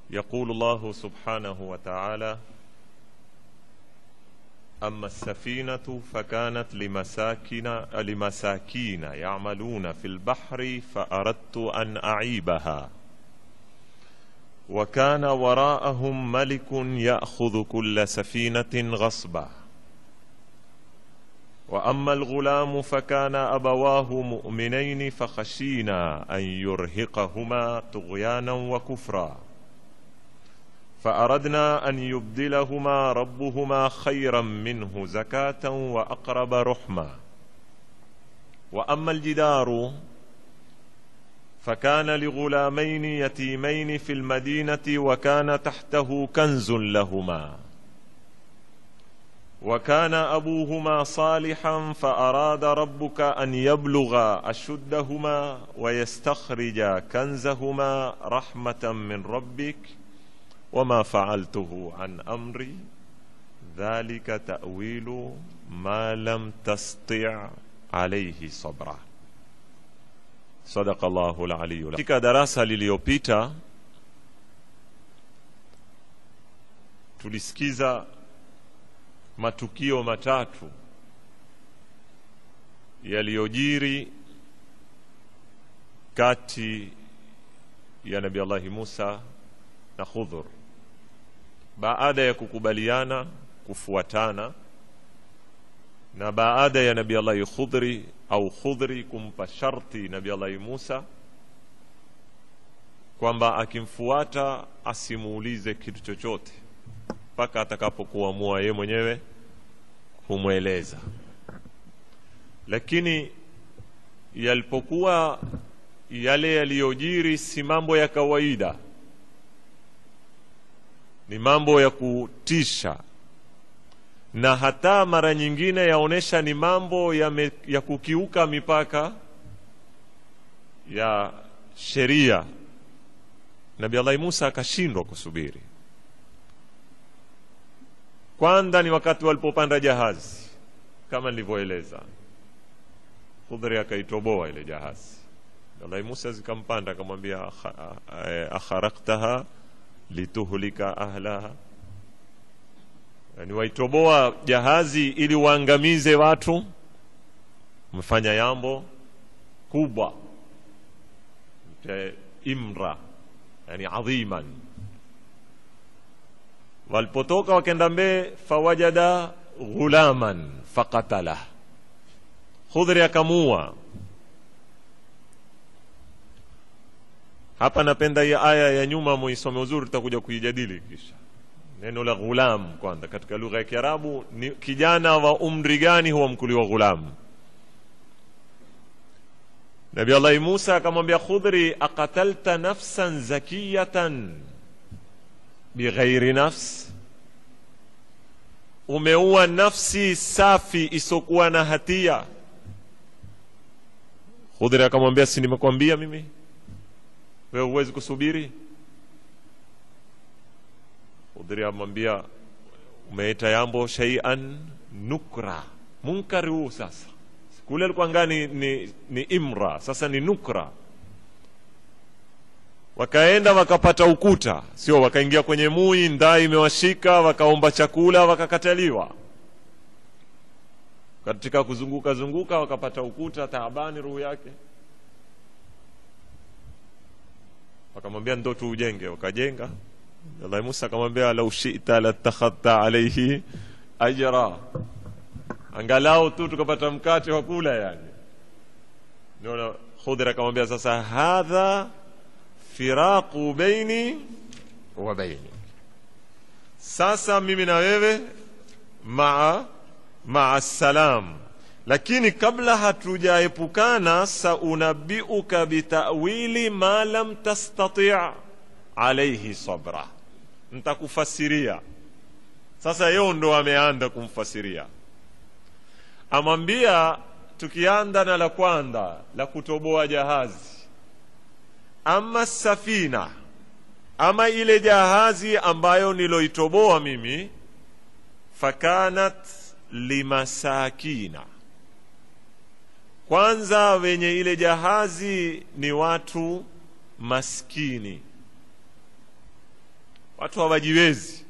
يقول الله سبحانه وتعالى أما السفينة فكانت لمساكن لمساكين يعملون في البحر فأردت أن أعيبها وكان وراءهم ملك يأخذ كل سفينة غصبا وأما الغلام فكان أبواه مؤمنين فخشينا أن يرهقهما طغيانا وكفرا فأردنا أن يبدلهما ربهما خيرا منه زكاة وأقرب رحما وأما الجدار فكان لغلامين يتيمين في المدينة وكان تحته كنز لهما وكان أبوهما صالحا فأراد ربك أن يبلغا أشدهما ويستخرجا كنزهما رحمة من ربك وما فعلته عن أمري ذلك تأويل ما لم تستطع عليه صبرا صدق الله العلي katika darasa liliyopita tulisikiza matukio matatu yaliyojiri kati ya nabi allahi musa na khudhur baada ya kukubaliana kufuatana na baada ya nabi allahi khudri au khudri kumpa sharti nabi allahi musa kwamba akimfuata asimuulize kitu chochote mpaka atakapokuamua yeye mwenyewe kumweleza lakini yalipokuwa yale yaliyojiri si mambo ya kawaida ni mambo ya kutisha na hata mara nyingine yaonyesha ni mambo ya, me, ya kukiuka mipaka ya sheria nabi allahi musa akashindwa kusubiri kwanza ni wakati walipopanda jahazi kama nilivyoeleza khudhri akaitoboa ile jahazi allahi musa zikampanda akamwambia akharaktaha lituhlika ahlaha yani waitoboa jahazi ili waangamize watu mfanya yambo kubwa imra yani adhiman walipotoka wakenda mbee fawajada ghulaman faqatalah khudhri akamua hapa napenda hii aya ya nyuma muisome uzuri tutakuja kuijadili kisha neno la ghulam kwanza katika lugha ya kiarabu ni kijana wa umri gani huwa mkuliwa ghulam nabi allahi musa akamwambia khudhri aqatalta nafsan zakiyatan bighairi nafs umeua nafsi safi isokuwa na hatia khudhri akamwambia si nimekwambia mimi wewe huwezi kusubiri khudhri amwambia umeita yambo shaian nukra munkari huu sasa kule alikuwa ngani ni, ni imra sasa ni nukra wakaenda wakapata ukuta sio wakaingia kwenye mui ndaa imewashika wakaomba chakula wakakataliwa katika kuzunguka zunguka wakapata ukuta taabani ruhu yake wakamwambia ndo tuujenge wakajenga allahi musa akamwambia lau shita latakhadta alaihi ajra angalau tu tukapata mkate wa kula yani ndio khudhir akamwambia sasa hadha firaqu baini wa baini sasa mimi na wewe maa maa salam lakini kabla hatujaepukana saunabiuka bitawili ma lam tastati alaihi sabra ntakufasiria sasa yeo ndo ameanda kumfasiria amwambia tukianda na la kwanza la kutoboa jahazi ama safina ama ile jahazi ambayo niloitoboa mimi fakanat limasakina kwanza wenye ile jahazi ni watu maskini watu hawajiwezi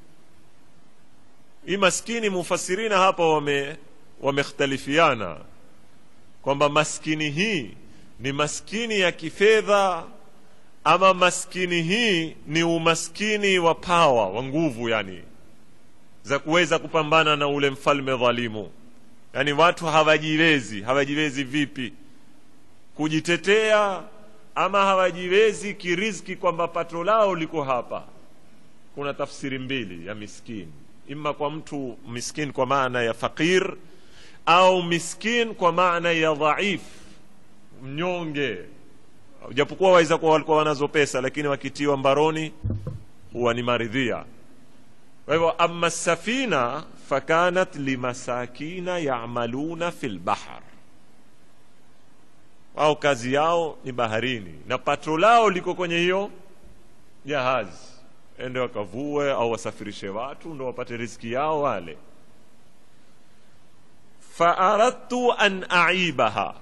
hii maskini mufasirina hapa wame wamekhtalifiana kwamba maskini hii ni maskini ya kifedha ama maskini hii ni umaskini wa pawa wa nguvu yani za kuweza kupambana na ule mfalme dhalimu yani watu hawajiwezi hawajiwezi vipi kujitetea ama hawajiwezi kiriziki kwamba pato lao liko hapa kuna tafsiri mbili ya miskini ima kwa mtu miskin kwa maana ya fakir au miskin kwa maana ya dhaif mnyonge japokuwa waweza kuwa walikuwa wanazo pesa lakini wakitiwa mbaroni huwa ni maridhia kwa hivyo ama safina fakanat limasakina yamaluna fi lbahr wao kazi yao ni baharini na pato lao liko kwenye hiyo jahazi ende wakavue au wasafirishe watu ndo wapate riziki yao wale faaradtu an aibaha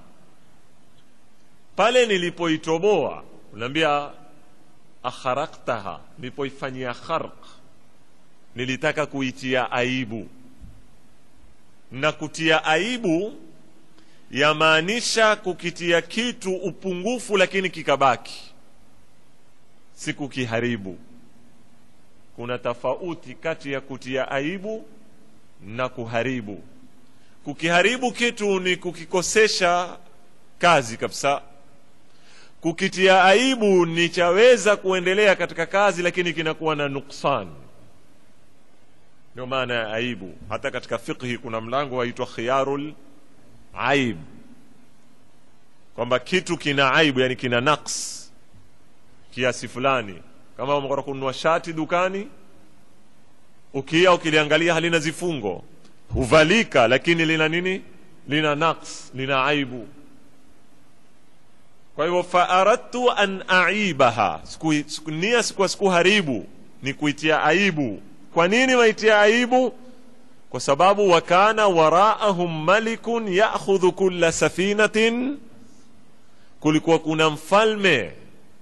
pale nilipoitoboa unaambia akharaktaha nilipoifanyia kharq nilitaka kuitia aibu na kutia aibu yamaanisha kukitia kitu upungufu lakini kikabaki si kukiharibu kuna tofauti kati ya kutia aibu na kuharibu kukiharibu kitu ni kukikosesha kazi kabisa kukitia aibu ni chaweza kuendelea katika kazi lakini kinakuwa na nuksan ndio maana ya aibu hata katika fiqhi kuna mlango waitwa khiyarul aib kwamba kitu kina aibu yani kina naqs kiasi fulani kama umekora kununua shati dukani ukia ukiliangalia halina zifungo huvalika lakini lina nini lina naqs lina aibu kwa hivyo faaradtu an aibaha siku, nia sikuwa sikuharibu ni kuitia aibu kwa nini waitia aibu kwa sababu wakana waraahum malikun yakhudhu kulla safinatin kulikuwa kuna mfalme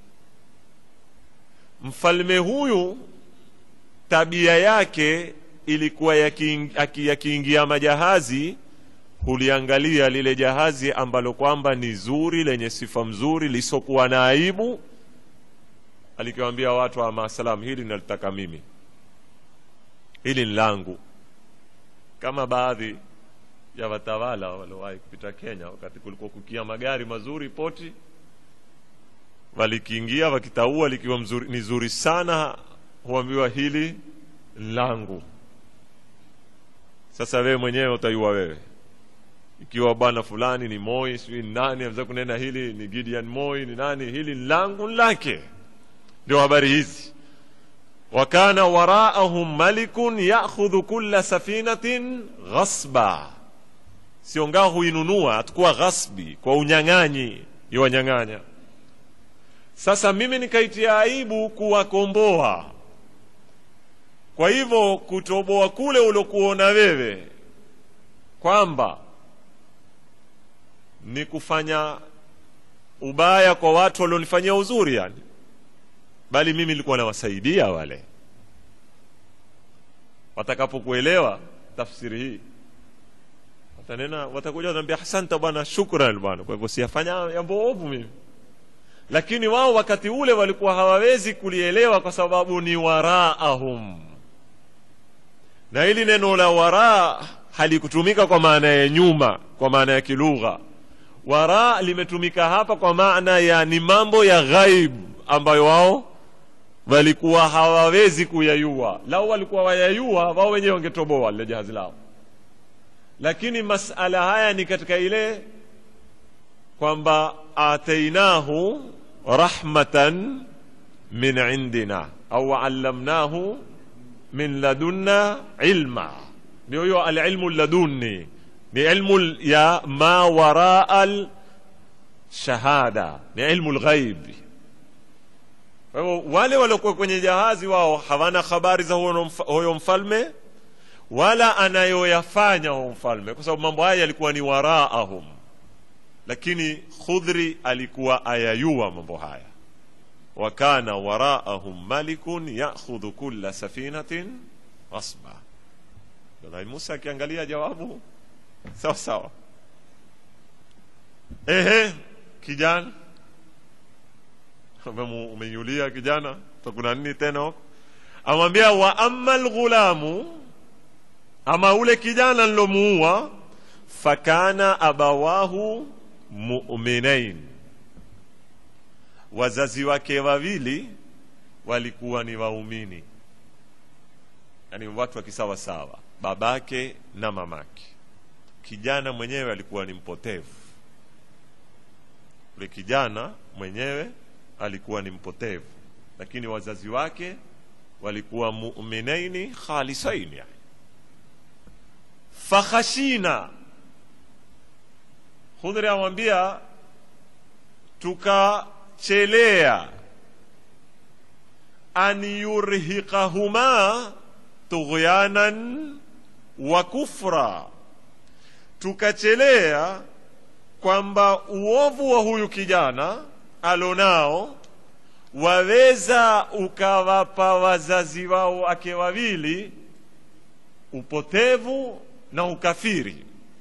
mfalme huyu tabia yake ilikuwa yakiingia majahazi huliangalia lile jahazi ambalo kwamba ni zuri lenye sifa mzuri lisokuwa na aibu alikiwaambia watu wa maasalam hili nalitaka mimi hili ni langu kama baadhi ya watawala waliowahi kupita kenya wakati kulikuwa kukia magari mazuri poti walikiingia wakitaua likiwa mzuri, ni zuri sana huambiwa hili langu sasa wewe mwenyewe utaiua wewe ikiwa bwana fulani ni moi sijui ni nani aweza kunena hili ni gideon moi ni nani hili langu lake ndio habari hizi wakana waraahum malikun yakhudhu kulla safinatin ghasba siongaa huinunua atakuwa ghasbi kwa unyang'anyi iwanyang'anya sasa mimi nikaitia aibu kuwakomboa kwa hivyo kutoboa kule ulokuona wewe kwamba ni kufanya ubaya kwa watu walionifanyia uzuri yani bali mimi nilikuwa nawasaidia wale watakapokuelewa tafsiri hii watanena watakuja wanaambia asante bwana shukran bwana kwa hivyo siyafanya jambo ovu mimi lakini wao wakati ule walikuwa hawawezi kulielewa kwa sababu ni waraahum na hili neno la waraa halikutumika kwa maana ya nyuma kwa maana ya kilugha wara limetumika hapa kwa maana ya ni mambo ya ghaib ambayo wao walikuwa hawawezi kuyayua lau walikuwa wayayua wao wenyewe wangetoboa lile jahazi lao lakini masala haya ni katika ile kwamba atainahu rahmatan min indina au allamnahu min ladunna ilma ndio hiyo alilmu ladunni ni ilmu ya ma waraa shahada ni ilmu lghaibi kwa hivyo wale waliokuwa kwenye jahazi wao hawana habari za huyo mfalme wala anayoyafanya huyo mfalme kwa sababu mambo haya yalikuwa ni waraahum lakini khudhri alikuwa ayayua mambo haya wa kana waraahum malikun yakhudhu kulla safinatin ghasba nabii musa akiangalia jawabu sawa sawa ehe kijana Umemu- umenyulia kijana takuna nini tena huko amwambia wa amma lghulamu ama ule kijana nilomuua fakana abawahu muminain wazazi wake wawili walikuwa ni waumini yani watu wa kisawasawa babake na mamake kijana mwenyewe alikuwa ni mpotevu ule kijana mwenyewe alikuwa ni mpotevu lakini wazazi wake walikuwa muminaini khalisaini yani. fakhashina khudhri amwambia tukachelea an yurhiqahuma tughyanan wa kufra tukachelea kwamba uovu wa huyu kijana alonao waweza ukawapa wazazi wao wake wawili upotevu na ukafiri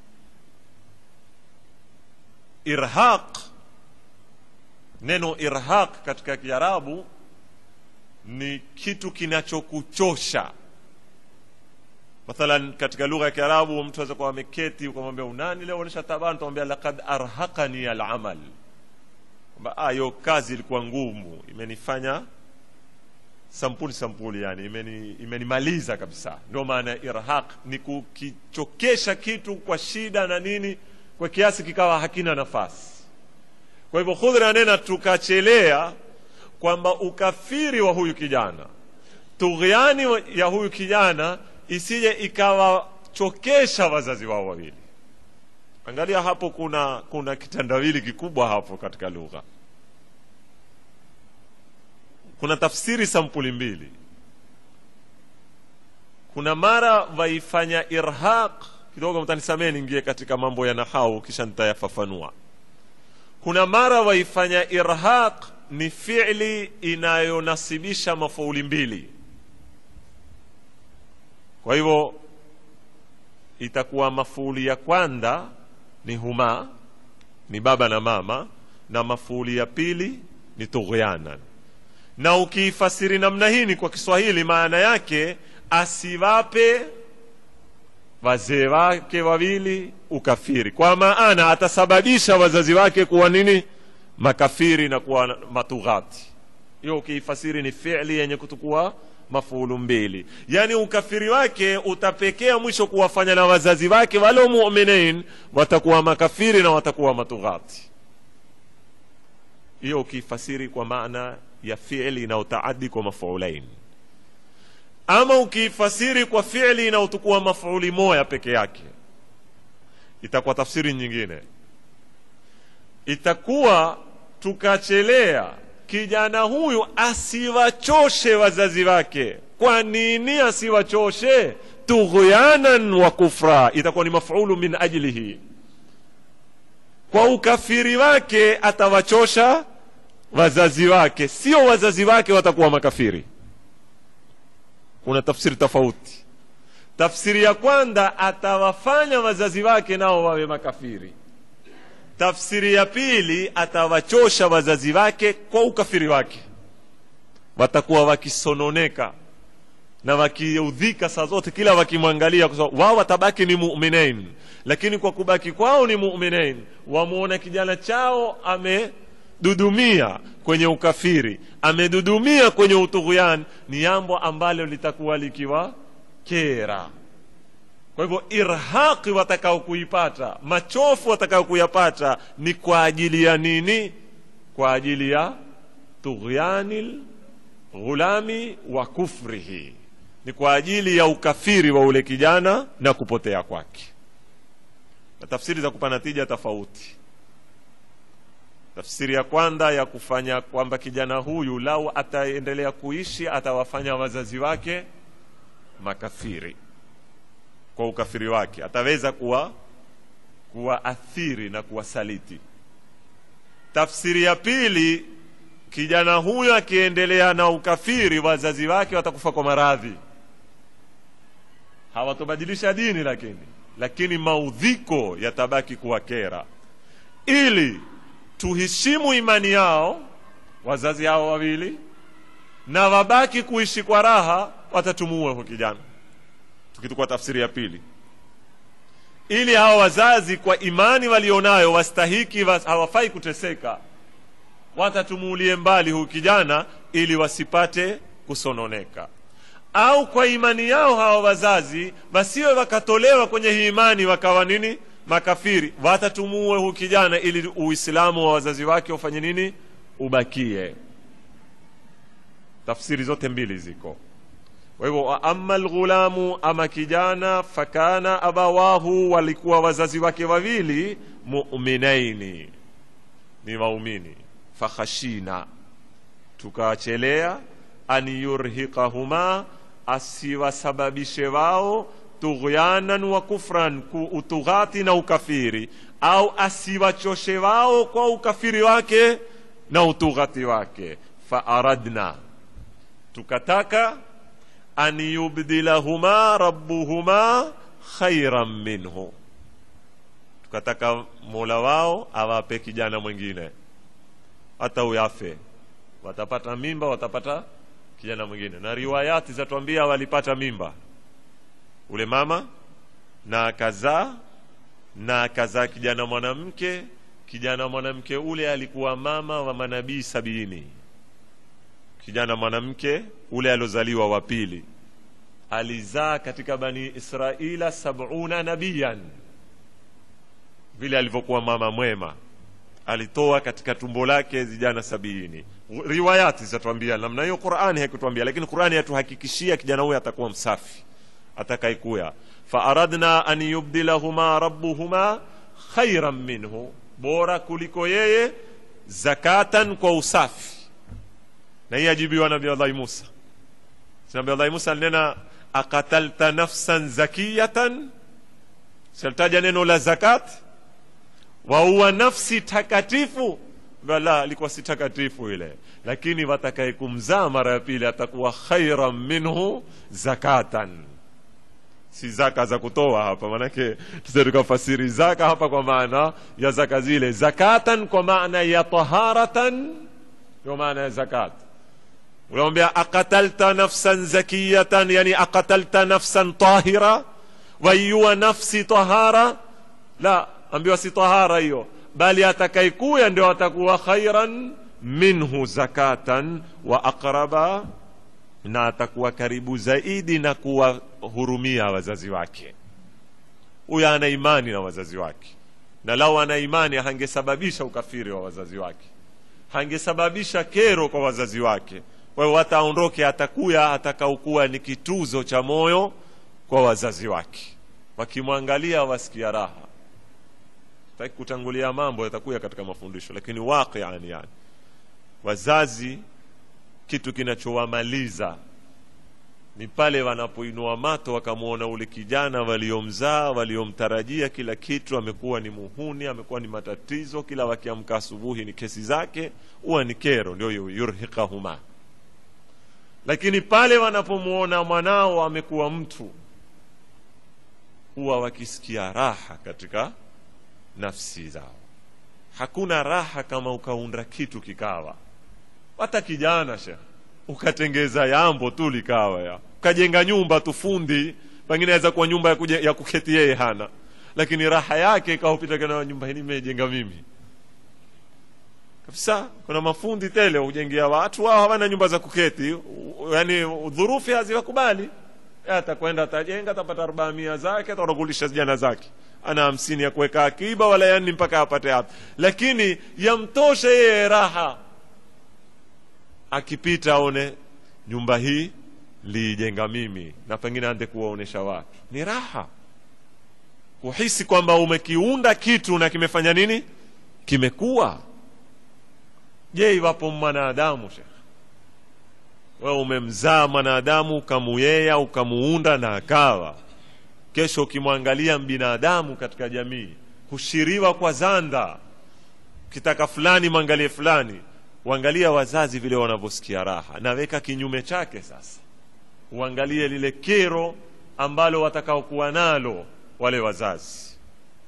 irhaq neno irhaq katika kiarabu ni kitu kinachokuchosha mathalan katika lugha ya kiarabu mtu aweza kuwa ameketi ukamwambia unani leo onyesha tabani utamwambia lakad arhaqani alamal kwamba ah, hiyo kazi ilikuwa ngumu imenifanya sampuli sampuli yani imeni, imenimaliza kabisa ndio maana ya irhaq ni kukichokesha kitu kwa shida na nini kwa kiasi kikawa hakina nafasi kwa hivyo khudhri anena tukachelea kwamba ukafiri wa huyu kijana tughyani wa- ya huyu kijana isije ikawachokesha wazazi wao wawili angalia hapo kuna kuna kitandawili kikubwa hapo katika lugha kuna tafsiri sampuli mbili kuna mara waifanya irhaq kidogo mtanisamee niingie katika mambo ya nahau kisha nitayafafanua kuna mara waifanya irhaq ni fi'li inayonasibisha mafauli mbili kwa hivyo itakuwa mafuuli ya kwanza ni huma ni baba na mama na mafuuli ya pili ni tughyanan na ukiifasiri namna hii ni kwa kiswahili maana yake asiwape wazee wake wawili ukafiri kwa maana atasababisha wazazi wake kuwa nini makafiri na kuwa matughati hiyo ukiifasiri ni fi'li yenye kutukua mafuulu mbili yaani ukafiri wake utapekea mwisho kuwafanya na wazazi wake wale muminin watakuwa makafiri na watakuwa matughati hiyo ukiifasiri kwa maana ya fi'li inayotaadi kwa mafuulain ama ukiifasiri kwa fi'li inayotukua mafuuli moya peke yake itakuwa tafsiri nyingine itakuwa tukachelea kijana huyu asiwachoshe wazazi wake kwa nini asiwachoshe tughyanan wa kufra itakuwa ni mafulu min ajlihi kwa ukafiri wake atawachosha wazazi wake sio wazazi wake watakuwa makafiri kuna tafsiri tofauti tafsiri ya kwanza atawafanya wazazi wake nao wawe makafiri tafsiri ya pili atawachosha wazazi wake kwa ukafiri wake watakuwa wakisononeka na wakiudhika saa zote kila wakimwangalia kwa sababu wao watabaki ni muminin lakini kwa kubaki kwao ni muminin wamwona kijana chao amedudumia kwenye ukafiri amedudumia kwenye utughyan ni jambo ambalo litakuwa likiwa kera kwa hivyo irhaqi watakao kuipata machofu watakao kuyapata ni kwa ajili ya nini kwa ajili ya tughyanil ghulami wa kufrihi ni kwa ajili ya ukafiri wa ule kijana na kupotea kwake na tafsiri za kupa natija tofauti tafsiri ya kwanza ya kufanya kwamba kijana huyu lau ataendelea kuishi atawafanya wazazi wake makafiri kwa ukafiri wake ataweza kuwa kuwaathiri na kuwasaliti tafsiri ya pili kijana huyo akiendelea na ukafiri wazazi wake watakufa kwa maradhi hawatobadilisha dini lakini lakini maudhiko yatabaki kuwakera ili tuheshimu imani yao wazazi hao wawili na wabaki kuishi kwa raha watatumuue huyo kijana tukitukua tafsiri ya pili ili hawa wazazi kwa imani walionayo wastahiki was, hawafai kuteseka watatumuulie mbali huyu kijana ili wasipate kusononeka au kwa imani yao hawa wazazi wasiwe wakatolewa kwenye hii imani wakawa nini makafiri watatumuue huyu kijana ili uislamu wa wazazi wake ufanye nini ubakie tafsiri zote mbili ziko kwa hivyo ama lghulamu ama kijana fakana abawahu walikuwa wazazi wake wawili muminaini ni waumini fakhashina tukawachelea an yurhiqahuma asiwasababishe wao tughyanan wa kufran utughati na ukafiri au asiwachoshe wao kwa ukafiri wake na utughati wake faaradna tukataka an yubdilahuma rabbuhuma khairan minhu tukataka mola wao awape kijana mwingine hata uyafe watapata mimba watapata kijana mwingine na riwayati zatuambia walipata mimba ule mama na akazaa na akazaa kijana mwanamke kijana mwanamke ule alikuwa mama wa manabii sabini kijana mwanamke ule aliozaliwa wa pili alizaa katika bani israila sabuna nabiyan vile alivyokuwa mama mwema alitoa katika tumbo lake vijana sabini riwayati zitatuambia namna hiyo qurani haikutuambia lakini qurani yatuhakikishia kijana huyo atakuwa msafi atakaikuya faaradna an yubdilahuma rabbuhuma khairan minhu bora kuliko yeye zakatan kwa usafi na hii ajibiwa nabi allahi musa nabi allahi musa alinena akatalta nafsan zakiyatan salitaja neno la zakat waua nafsi takatifu la alikuwa si takatifu ile lakini watakaye kumzaa mara ya pili atakuwa khairan minhu zakatan si zaka za kutoa hapa manake tusa tukafasiri zaka hapa kwa maana ya zaka zile zakatan kwa maana ya taharatan ndio maana ya zakat unamwambia akatalta nafsan zakiyatan yani akatalta nafsan tahira waiua nafsi tahara la ambiwa si tahara hiyo bali atakaikuya ndio atakuwa khairan minhu zakatan wa aqraba na atakuwa karibu zaidi na kuwahurumia wazazi wake huyo ana imani na wazazi wake na lau ana imani hangesababisha ukafiri wa wazazi wake hangesababisha kero kwa wazazi wake kwa hiyo wataondoke atakuya atakaukuwa ni kituzo cha moyo kwa wazazi wake wakimwangalia wasikia raha taki kutangulia mambo yatakuya katika mafundisho lakini waqian yani wazazi kitu kinachowamaliza ni pale wanapoinua mato wakamwona ule kijana waliomzaa waliomtarajia kila kitu amekuwa ni muhuni amekuwa ni matatizo kila wakiamka asubuhi ni kesi zake huwa ni kero ndio yurhiqahuma lakini pale wanapomwona mwanao amekuwa mtu huwa wakisikia raha katika nafsi zao hakuna raha kama ukaunda kitu kikawa hata kijana shekh ukatengeza yambo tu likawa ya ukajenga nyumba tu fundi pengine aweza kuwa nyumba ya, kuje, ya kuketi yeye hana lakini raha yake ikaupita kana nyumba hii nimejenga mimi kabisa kuna mafundi tele hujengea watu wao hawana nyumba za kuketi yani dhurufi haziwakubali atakwenda atajenga atapata arbaa mia zake atakulisha vijana zake ana hamsini ya kuweka akiba wala yani mpaka apate hapo lakini yamtoshe yeye raha akipita aone nyumba hii liijenga mimi na pengine ande kuwaonesha watu ni raha kuhisi kwamba umekiunda kitu na kimefanya nini kimekuwa je iwapo mwanadamu shekh wewe umemzaa mwanadamu ukamuyea ukamuunda na akawa kesho ukimwangalia binadamu katika jamii hushiriwa kwa zanda ukitaka fulani mwangalie fulani uangalia wazazi vile wanavyosikia raha naweka kinyume chake sasa uangalie lile kero ambalo watakaokuwa nalo wale wazazi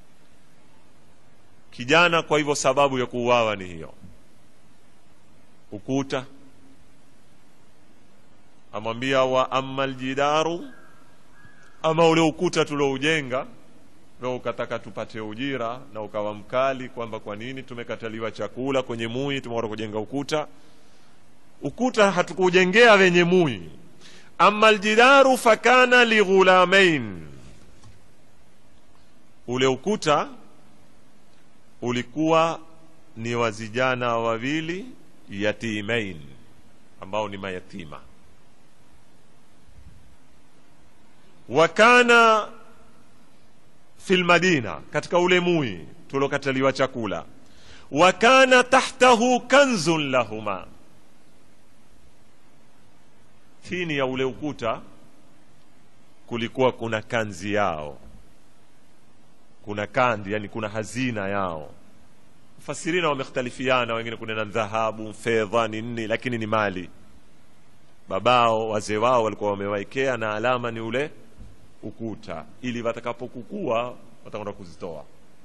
kijana kwa hivyo sababu ya kuuawa ni hiyo ukuta amwambia wa ama ljidaru ama ule ukuta tuloujenga na ukataka tupate ujira na ukawa mkali kwamba kwa nini tumekataliwa chakula kwenye mui tumeenda kujenga ukuta ukuta hatukujengea wenye mui ama ljidaru fakana lighulamain ule ukuta ulikuwa ni wazijana wawili yatimain ambao ni mayatima wakana fi lmadina katika ule mui tulokataliwa chakula wakana tahtahu kanzun lahuma chini ya ule ukuta kulikuwa kuna kanzi yao kuna kandi yani kuna hazina yao mfasirina wamekhtalifiana wengine kunena dhahabu fedha ni nini lakini ni mali babao wazee wao walikuwa wamewaekea na alama ni ule ukuta ili watakapokukua watakwenda kuzitoa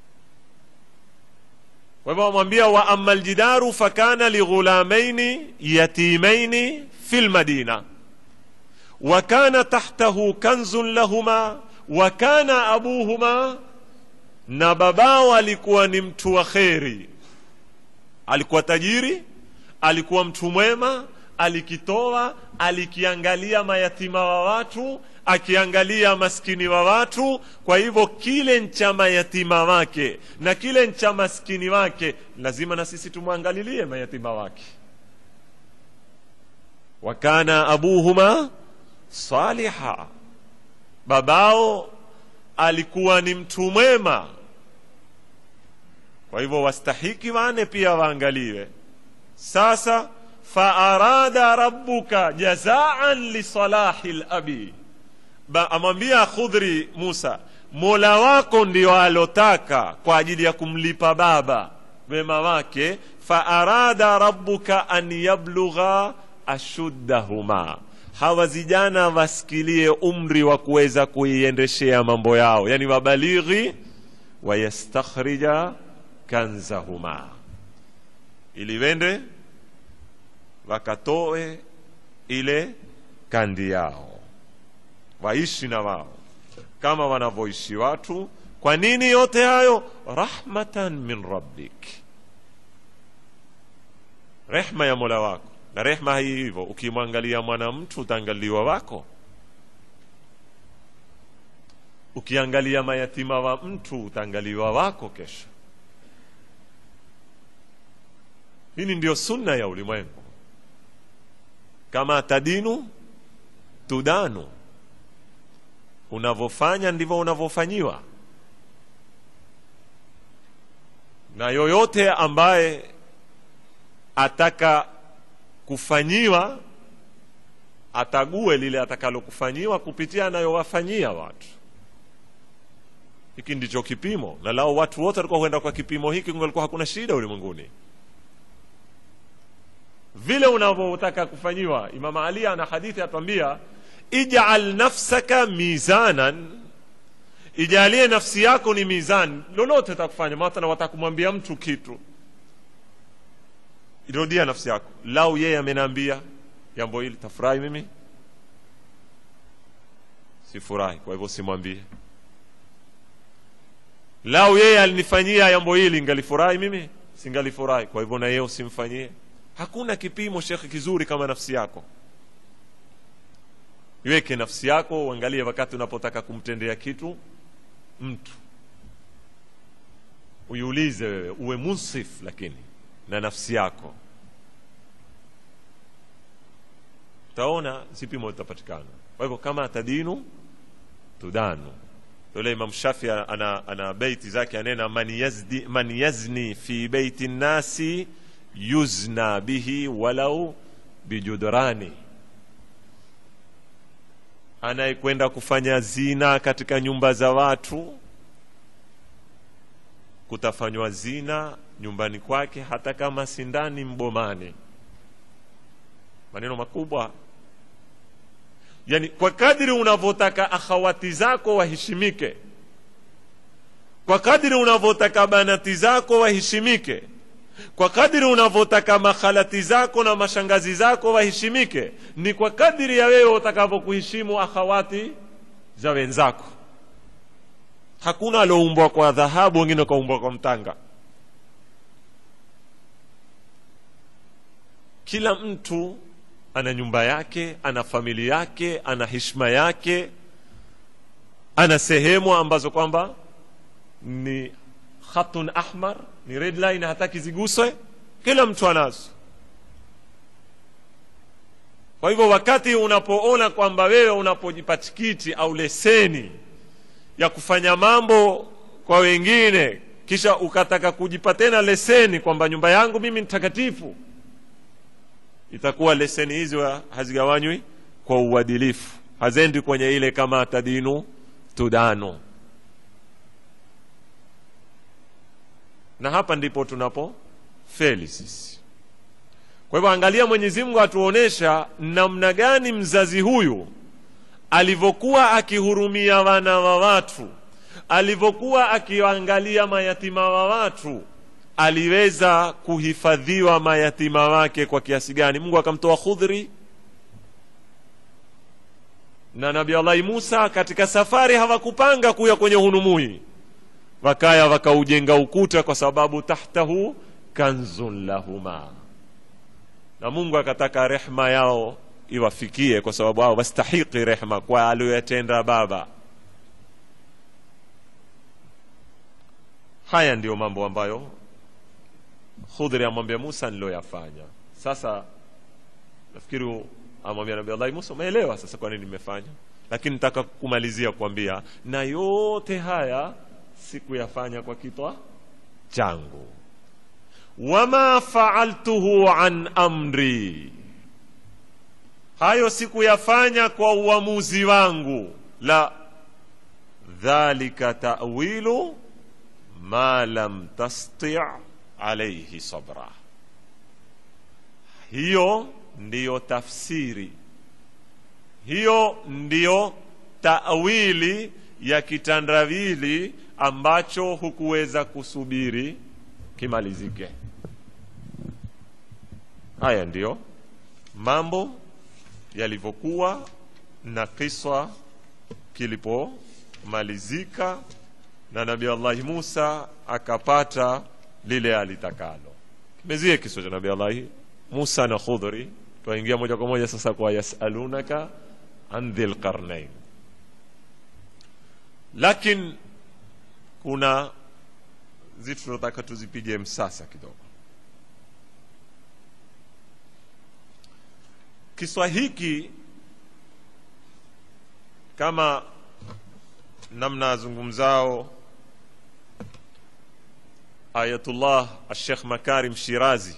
kwa hivyo wamwambia wa ama ljidaru fakana lighulamaini yatimaini fi lmadina wa kana tahtahu kanzun lahuma wa kana abuhuma na babao alikuwa ni mtu wa kheri alikuwa tajiri alikuwa mtu mwema alikitoa alikiangalia mayatima wa watu akiangalia maskini wa watu kwa hivyo kile ncha mayatima wake na kile ncha maskini wake lazima na sisi tumwangalilie mayatima wake wakana abuhuma saliha babao alikuwa ni mtu mwema kwa hivyo wastahiki wane pia waangaliwe sasa faarada rabbuka jazaan lisalahi labi amwambia khudhri musa mola wako ndio alotaka kwa ajili ya kumlipa baba wema wake faarada rabbuka an yablugha ashuddahuma hawa vijana wasikilie umri wa kuweza kuiendeshea mambo yao yani wabalighi wayastakhrija kanzahuma ili wende wakatoe ile kandi yao waishi na wao kama wanavyoishi watu kwa nini yote hayo rahmatan min rabbik rehma ya mola wako na rehma hii hivyo ukimwangalia mwana mtu utaangaliwa wako ukiangalia mayatima wa mtu utaangaliwa wako kesho hili ndiyo sunna ya ulimwengu kama tadinu tudanu unavyofanya ndivyo unavyofanyiwa na yoyote ambaye ataka kufanyiwa atague lile atakalokufanyiwa kupitia anayowafanyia watu hiki ndicho kipimo na lao watu wote walikuwa huenda kwa kipimo hiki kungalikuwa hakuna shida ulimwenguni vile unavyotaka kufanyiwa imam ali ana hadithi atwambia ijal nafsaka mizanan ijalie nafsi yako ni mizani lolote takufanya mathala watakumwambia mtu kitu irudia nafsi yako lau yeye ameniambia jambo hili tafurahi mimi sifurahi kwa hivyo simwambie lau yeye alinifanyia jambo hili ngalifurahi mimi singalifurahi kwa hivyo na yeye usimfanyie hakuna kipimo shekhe kizuri kama nafsi yako iweke nafsi yako uangalie wakati unapotaka kumtendea kitu mtu uiulize wewe uwe munsif lakini na nafsi yako utaona zipimo zitapatikana kwa hivyo kama tadinu tudanu yule imam shafi ana, ana beiti zake anena man, yazdi, man yazni fi beiti nnasi yuzna bihi walau bijudrani anayekwenda kufanya zina katika nyumba za watu kutafanywa zina nyumbani kwake hata kama sindani mbomani maneno makubwa yani kwa kadiri unavyotaka akhawati zako waheshimike kwa kadiri unavyotaka banati zako waheshimike kwa kadiri unavyotaka makhalati zako na mashangazi zako waheshimike ni kwa kadiri ya wewe utakavyokuheshimu akhawati za wenzako hakuna alioumbwa kwa dhahabu wengine wakaumbwa kwa mtanga kila mtu ana nyumba yake ana familia yake ana heshima yake ana sehemu ambazo kwamba ni khatun ahmar ni red line hataki ziguswe kila mtu anazo kwa hivyo wakati unapoona kwamba wewe unapojipa tikiti au leseni ya kufanya mambo kwa wengine kisha ukataka kujipa tena leseni kwamba nyumba yangu mimi ni takatifu itakuwa leseni hizo hazigawanywi kwa uadilifu hazendi kwenye ile kama tadinu tudano na hapa ndipo tunapo feli sisi kwa hivyo angalia mwenyezi mungu atuonesha namna gani mzazi huyu alivyokuwa akihurumia wana wa watu alivyokuwa akiangalia mayatima wa watu aliweza kuhifadhiwa mayatima wake kwa kiasi gani mungu akamtoa khudhri na nabi allahi musa katika safari hawakupanga kuya kwenye hunumui wakaya wakaujenga ukuta kwa sababu tahtahu kanzun lahuma na mungu akataka rehma yao iwafikie kwa sababu hao wastahiki rehma kwa aliyoyatenda baba haya ndiyo mambo ambayo khudhri amwambia musa niloyafanya sasa nafikiri amwambia nabi allahi musa umeelewa sasa kwa nini nimefanya lakini nataka kumalizia kuambia na yote haya sikuyafanya kwa kitwa changu wama faaltuhu an amri hayo sikuyafanya kwa uamuzi wangu la dhalika tawilu ma lam tasti alaihi sabra hiyo ndiyo tafsiri hiyo ndiyo tawili ya kitandawili ambacho hukuweza kusubiri kimalizike haya ndiyo mambo yalivyokuwa na kiswa kilipomalizika na nabi allahi musa akapata lile alitakalo kimezie kiswa cha nabi allahi musa na khudhri twaingia moja kwa moja sasa kwa yasalunaka an dhil qarnain lakin kuna zitu tunataka tuzipige msasa kidogo kiswa hiki kama namna azungumzao ayatullah ashekh makarim shirazi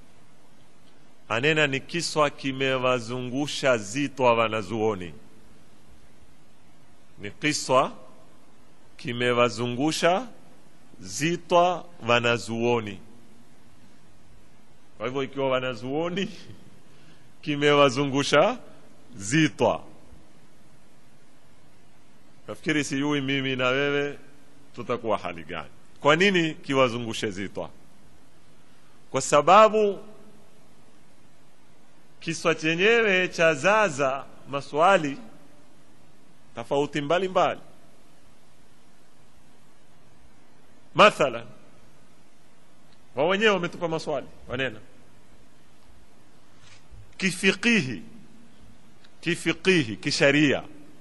anena ni kiswa kimewazungusha zitwa wanazuoni ni kiswa kimewazungusha zitwa wanazuoni kwa hivyo ikiwa wanazuoni kimewazungusha zitwa nafikiri sijui mimi na wewe tutakuwa hali gani kwa nini kiwazungushe zitwa kwa sababu kiswa chenyewe cha zaza maswali tofauti mbalimbali mathalan wa wenyewe wametupa maswali wanena kifikihi kifikihi kisharia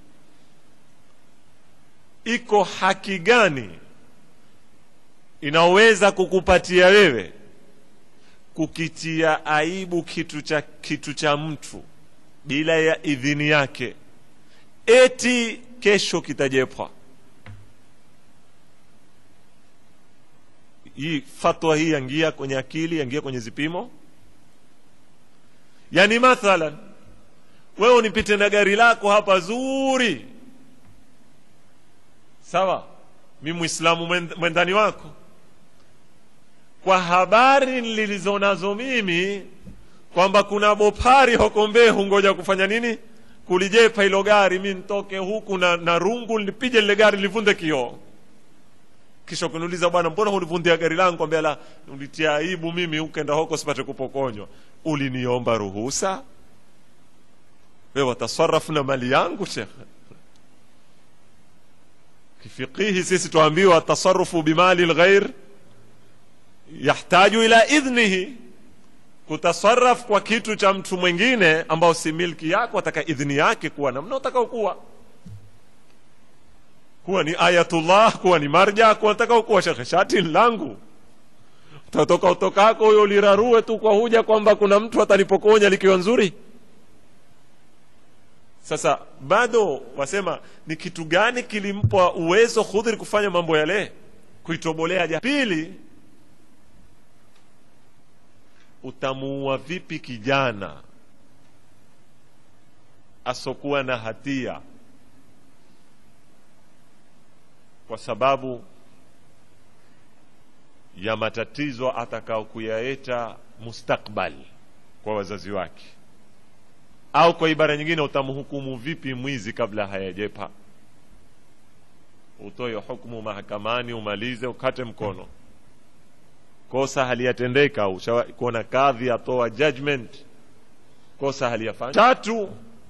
iko haki gani inaweza kukupatia wewe kukitia aibu kitu cha kitu cha mtu bila ya idhini yake eti kesho kitajepwa hii fatwa hii yangia kwenye akili yangia kwenye zipimo yani mathalan wewe unipite na gari lako hapa zuri sawa mi mwislamu mwendani wako kwa habari nilizo nazo mimi kwamba kuna bopari hokombe hungoja kufanya nini kulijepa hilo gari mi ntoke huku na, na rungu nipige lile gari livunde kioo kisha kuniuliza bwana mbona hunivundia gari langu kwambia la ulitia aibu mimi ukenda huko sipate kupokonywa uliniomba ruhusa we watasarafu na mali yangu shekhe kifiqihi sisi tuambiwa tasarufu bimali lghair yahtaju ila idhnihi kutasaraf kwa kitu cha mtu mwingine ambao si milki yako ataka idhni yake kuwa namna utakao kuwa kuwa ni ayatullah kuwa ni marja kuwa utakao kuwa shekhe shati langu utatoka utokako huyo ulirarue tu kwa huja kwamba kuna mtu atanipokonya likiwa nzuri sasa bado wasema ni kitu gani kilimpa uwezo khudhri kufanya mambo yale kuitobolea ja pili utamuua vipi kijana asokuwa na hatia kwa sababu ya matatizo atakao kuyaeta mustakbal kwa wazazi wake au kwa ibara nyingine utamhukumu vipi mwizi kabla hayajepa utoe hukumu mahakamani umalize ukate mkono kosa haliyatendeka kuona kadhi atoa judgment kosa haliyafanya tatu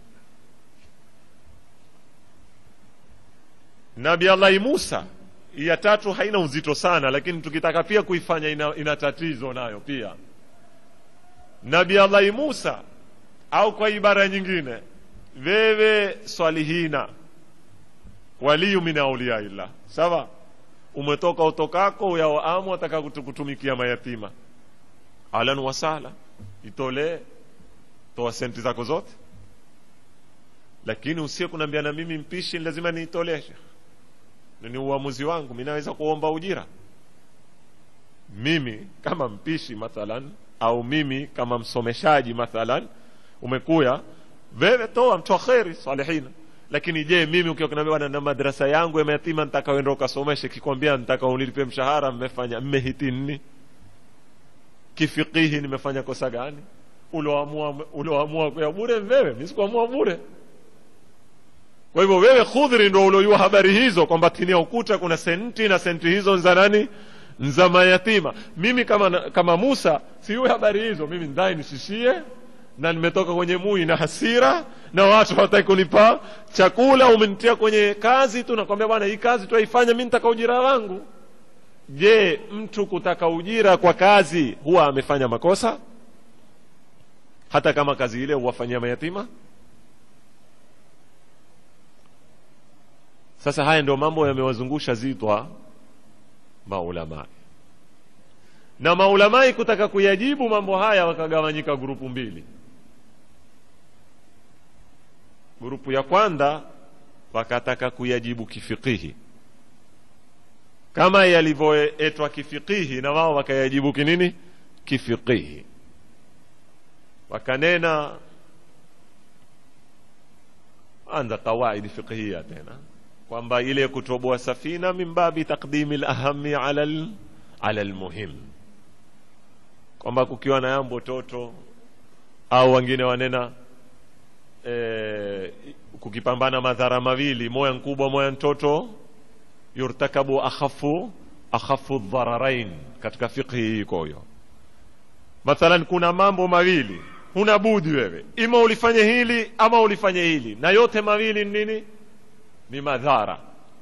nabi allahi musa ya tatu haina uzito sana lakini tukitaka pia kuifanya ina, ina tatizo nayo pia nabi allahi musa au kwa ibara nyingine wewe swalihina waliyu min auliyaillah sawa umetoka utokako uyawaamu ataka kutumikia mayatima alan wasala itolee toa senti zako zote lakini usie kunaambia na mimi mpishi lazima niitolee ni uamuzi wangu mi naweza kuomba ujira mimi kama mpishi mathalan au mimi kama msomeshaji mathalan umekuya wewe toa mtoa kheri salihina lakini je mimi ukiwa kinaambia na madrasa yangu ya mayatima nitakaoenda ukasomeshe kikwambia nitaka unilipe mshahara mmefanya mmehiti nini kifikihi nimefanya kosa gani uloamua uloamua kwa bure wewe mimi sikuamua bure kwa hivyo wewe khudhri ndo uliojua habari hizo kwamba chini ya ukuta kuna senti na senti hizo za nani za mayatima mimi kama kama Musa siwe habari hizo mimi ndai nisishie na nimetoka kwenye mui na hasira na watu hawataki kunipa chakula umenitia kwenye kazi tu nakwambia bwana hii kazi tuaifanya mi nitaka ujira wangu je mtu kutaka ujira kwa kazi huwa amefanya makosa hata kama kazi ile huwafanyia mayatima sasa haya ndio mambo yamewazungusha zitwa maulamai na maulamai kutaka kuyajibu mambo haya wakagawanyika grupu mbili grupu ya kwanza wakataka kuyajibu kifikihi kama yalivyoetwa kifikihi na wao wakayajibu kinini kifikihi wakanena anza qawaidi fiqhia tena kwamba ile kutoboa safina min babi taqdimi lahami ala ala lmuhim kwamba kukiwa na yambo toto au wengine wanena e, kukipambana madhara mawili moya mkubwa moya mtoto yurtakabu akhafu akhafu dhararain katika fiqhi hii iko hiyo mathalan kuna mambo mawili huna budi wewe ima ulifanye hili ama ulifanye hili na yote mawili ni nini ni madhara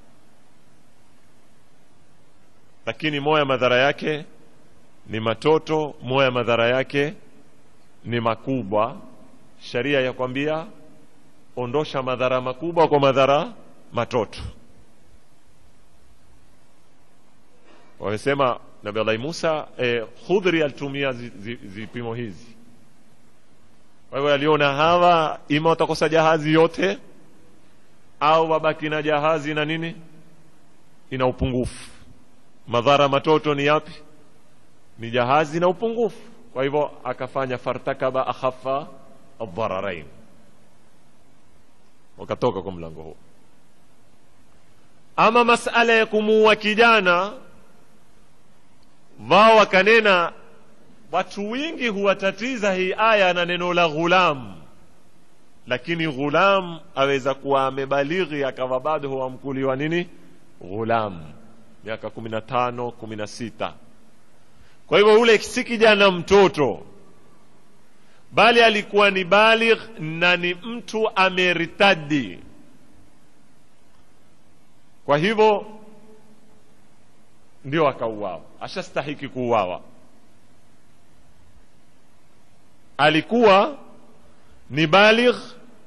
lakini moya madhara yake ni matoto moya madhara yake ni makubwa sharia ya kwambia ondosha madhara makubwa kwa madhara matoto wamesema nabi allahi musa eh, khudhri alitumia vipimo zi, zi hizi kwa hivyo aliona hawa ima watakosa jahazi yote au wabaki na jahazi na nini ina upungufu madhara matoto ni yapi ni jahazi na upungufu kwa hivyo akafanya fartakaba akhafa adhararain wakatoka kwa mlango huo ama masala ya kumuua kijana wao wakanena watu wingi huwatatiza hii aya na neno la ghulam lakini ghulam aweza kuwa amebalighi akawa bado huamkuliwa nini ghulam miaka kumi na tano kumi na sita kwa hivyo ule si kijana mtoto bali alikuwa ni baligh na ni mtu ameritadi kwa hivyo ndio akauawa ashastahiki kuuawa alikuwa ni baligh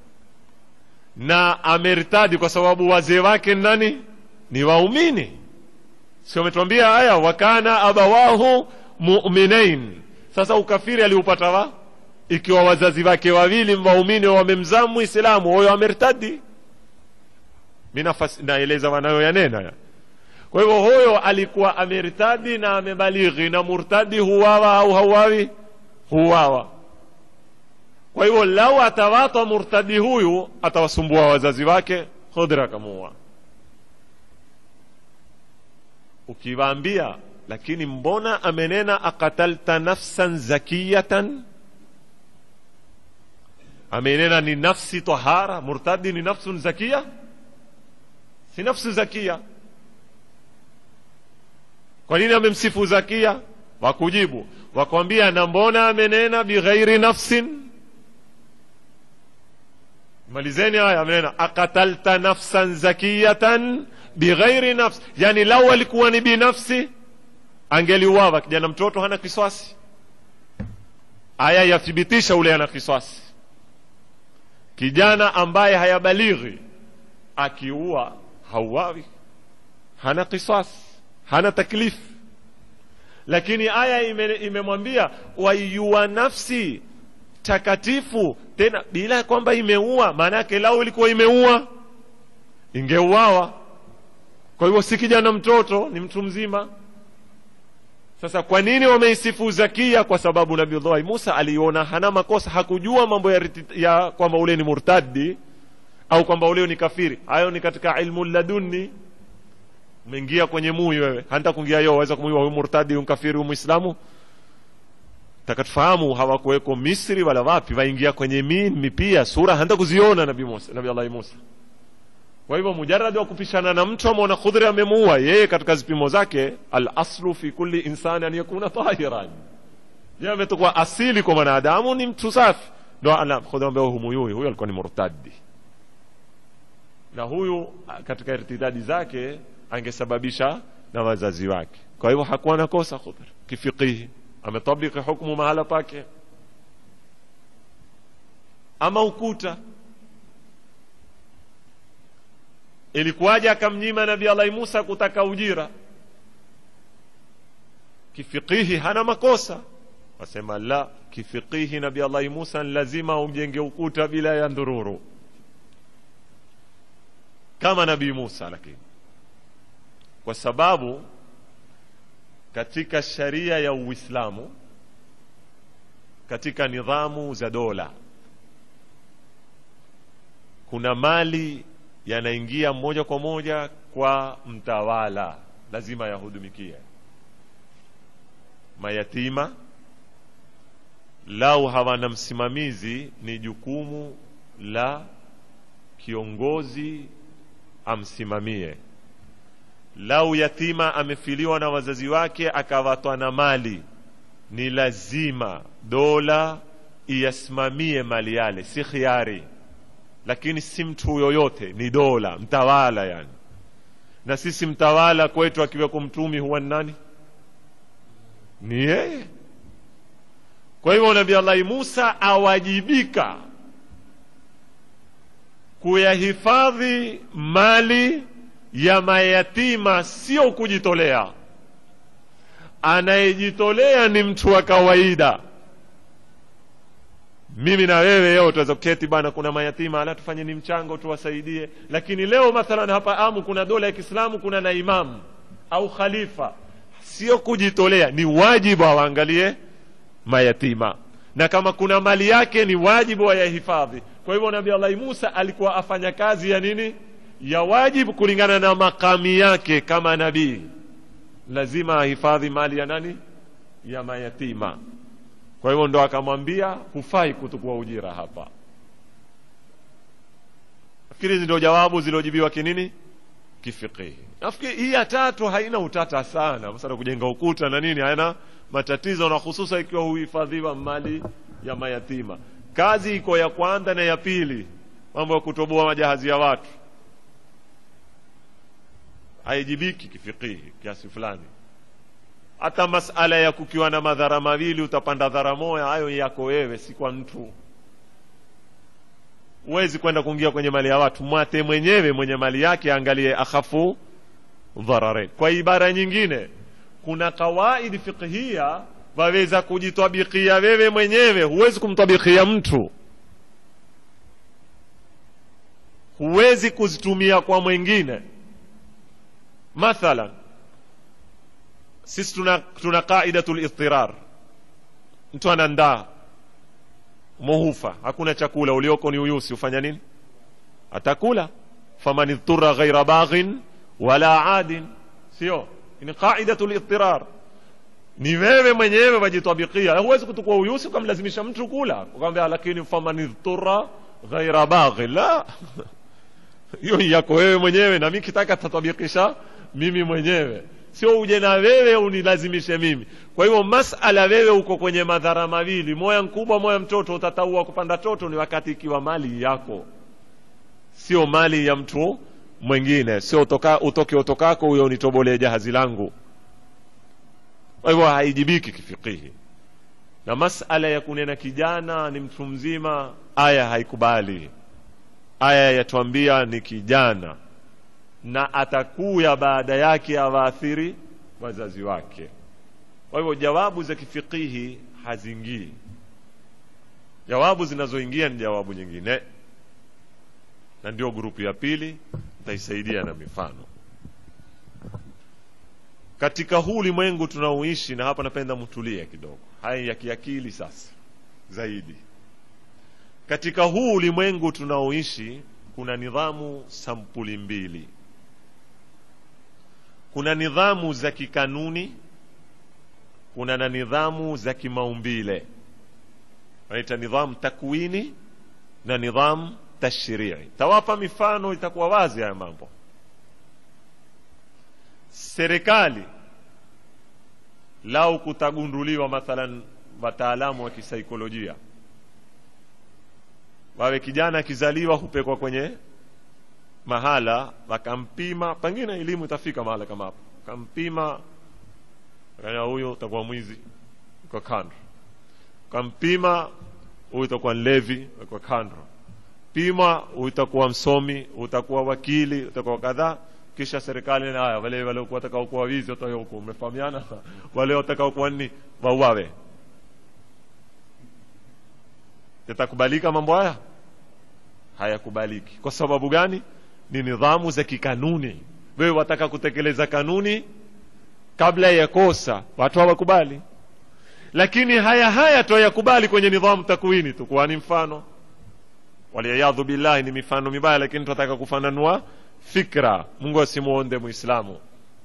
na ameritadi kwa sababu wazee wake nani ni waumini sio umetuambia haya wakana abawahu muminain sasa ukafiri aliupata wa ikiwa wazazi wake wawili waumini wamemzaa muislamu huyo ameritadi mi naeleza wanayoyanena ya kwa hivyo huyo alikuwa ameritadi na amebalighi na murtadi huwawa au hauwawi huwawa kwa hivyo lau atawatwa murtadi huyu atawasumbua wazazi wake khudra akamuua ukiwaambia lakini mbona amenena akatalta nafsan zakiyatan amenena ni nafsi tahara murtadi ni nafsun zakia si nafsu zakia kwa nini amemsifu zakia wakujibu wakwambia na mbona amenena bighairi nafsin malizeni haya amenena akatalta nafsan zakiyatan bighairi nafs yani lau alikuwa ni binafsi angeliuawa kijana mtoto hana kiswasi aya yathibitisha ule ana kiswasi kijana ambaye hayabalighi akiua hauawi hana kiswasi hana taklifu lakini aya imemwambia ime waiua nafsi takatifu tena bila kwamba imeua maana yake lau ilikuwa imeua ingeuawa kwa hivyo si kijana mtoto ni mtu mzima sasa kwa nini wameisifu zakia kwa sababu nabiullahi musa aliona hana makosa hakujua mambo ya, ya kwamba ule ni murtadi au kwamba ule ni kafiri hayo ni katika ilmu laduni umeingia kwenye mui wewe hanta kuingia yo waweza kumuiwa huyu murtadi huyu kafiri huyu muislamu takatufahamu hawakuweko misri wala wapi waingia kwenye mimi pia sura hanta kuziona nabii musa nabii allahi musa kwa hivyo mujaradi wa kupishana na mtu ameona khudhri amemuua yeye katika zipimo zake alaslu fi kulli insani an yakuna tahiran yeye ametokuwa asili kwa mwanadamu ni mtu safi ndo ala khudhri ambaye humuyui huyo alikuwa ni murtadi na huyu katika irtidadi zake angesababisha na wazazi wake kwa hivyo hakuwa na kosa khudhri kifikihi ametabiki hukmu mahala pake ama ukuta ilikuwaje akamnyima nabii allahi musa kutaka ujira kifikihi hana makosa wasema la kifikihi nabii allahi musa lazima umjenge ukuta bila ya ndururu kama nabii musa lakini kwa sababu katika sharia ya uislamu katika nidhamu za dola kuna mali yanaingia moja kwa moja kwa mtawala lazima yahudumikie mayatima lau hawana msimamizi ni jukumu la kiongozi amsimamie lau yatima amefiliwa na wazazi wake akawatwa na mali ni lazima dola iyasimamie mali yale si khiari lakini si mtu yoyote ni dola mtawala yani na sisi mtawala kwetu akiweko mtumi huwa ni nani ni yeye kwa hivyo nabii allahi musa awajibika kuyahifadhi mali ya mayatima sio kujitolea anayejitolea ni mtu wa kawaida mimi na wewe leo tutaweza kuketi bana kuna mayatima ala tufanye ni mchango tuwasaidie lakini leo mathalan hapa amu kuna dola ya kiislamu kuna na imamu au khalifa sio kujitolea ni wajibu awaangalie mayatima na kama kuna mali yake ni wajibu wayahifadhi kwa hivyo nabii allahi musa alikuwa afanya kazi ya nini ya wajibu kulingana na makami yake kama nabii lazima ahifadhi mali ya nani ya mayatima kwa hivyo ndo akamwambia hufai kutukua ujira hapa nafikiri hizi ndio jawabu ziliojibiwa kinini kifikihi nafikiri hii ya tatu haina utata sana masala kujenga ukuta na nini haina matatizo na hususa ikiwa huhifadhiwa mali ya mayatima kazi iko ya kwanza na ya pili mambo ya kutoboa majahazi ya watu haijibiki kifikihi kiasi fulani hata masala ya kukiwa na madhara mawili utapanda dhara moya hayo yako wewe si kwa mtu huwezi kwenda kuingia kwenye mali ya watu mwate mwenyewe mwenye mali yake aangalie akhafu dhararain kwa ibara nyingine kuna kawaidi fiqhia waweza kujitabikia wewe mwenyewe huwezi kumtabikia mtu huwezi kuzitumia kwa mwingine mathalan sisi tuna, tuna qaidatu lidtirar mtu anandaa muhufa hakuna chakula ulioko ni uyusi ufanya nini atakula faman idhura ghaira baghin wala adin sio ni qaidatu lidtirar ni wewe mwenyewe wajitabikia huwezi kutukua uyusi ukamlazimisha mtu kula ukamwambia lakini faman idhura ghaira baghin la hiyo yako wewe mwenyewe na mi kitaka tatabikisha mimi mwenyewe sio uje na wewe unilazimishe mimi kwa hivyo masala wewe uko kwenye madhara mawili moya mkubwa moya mtoto utataua kupanda toto ni wakati ikiwa mali yako sio mali ya mtu mwingine sio utoka, utoke utokako huyo unitobolee jahazi langu kwa hivyo haijibiki kifikihi na masala ya kunena kijana ni mtu mzima aya haikubali aya yatuambia ni kijana na atakuya baada yake awaathiri wazazi wake kwa hivyo jawabu za kifikihi hazingii jawabu zinazoingia ni jawabu nyingine na ndio grupu ya pili nitaisaidia na mifano katika huu ulimwengu tunaoishi na hapa napenda mtulie kidogo haya ya kiakili sasa zaidi katika huu ulimwengu tunaoishi kuna nidhamu sampuli mbili kuna nidhamu za kikanuni kuna na nidhamu za kimaumbile wanaita nidhamu takwini na nidhamu tashrii tawapa mifano itakuwa wazi haya mambo serikali lau kutagunduliwa mathalan wataalamu wa kisaikolojia wawe kijana akizaliwa hupekwa kwenye mahala wakampima pengine elimu itafika mahala kama hapo kampima kanya huyo utakuwa mwizi kwa kando kampima huyu utakuwa nlevi kwa kando pima huyu utakuwa msomi utakuwa wakili utakuwa kadhaa kisha serikali na haya wale waliokuwa watakaokuwa wizi watoe huko umefahamiana wale watakaokuwa ni wauawe yatakubalika mambo haya hayakubaliki kwa sababu gani ni nidhamu za kikanuni wewe wataka kutekeleza kanuni kabla ya kosa watu hawakubali lakini haya haya twayakubali kwenye nidhamu takwini tu kwani mfano waliyadhu billahi ni mifano mibaya lakini tunataka kufananua fikra mungu asimuonde muislamu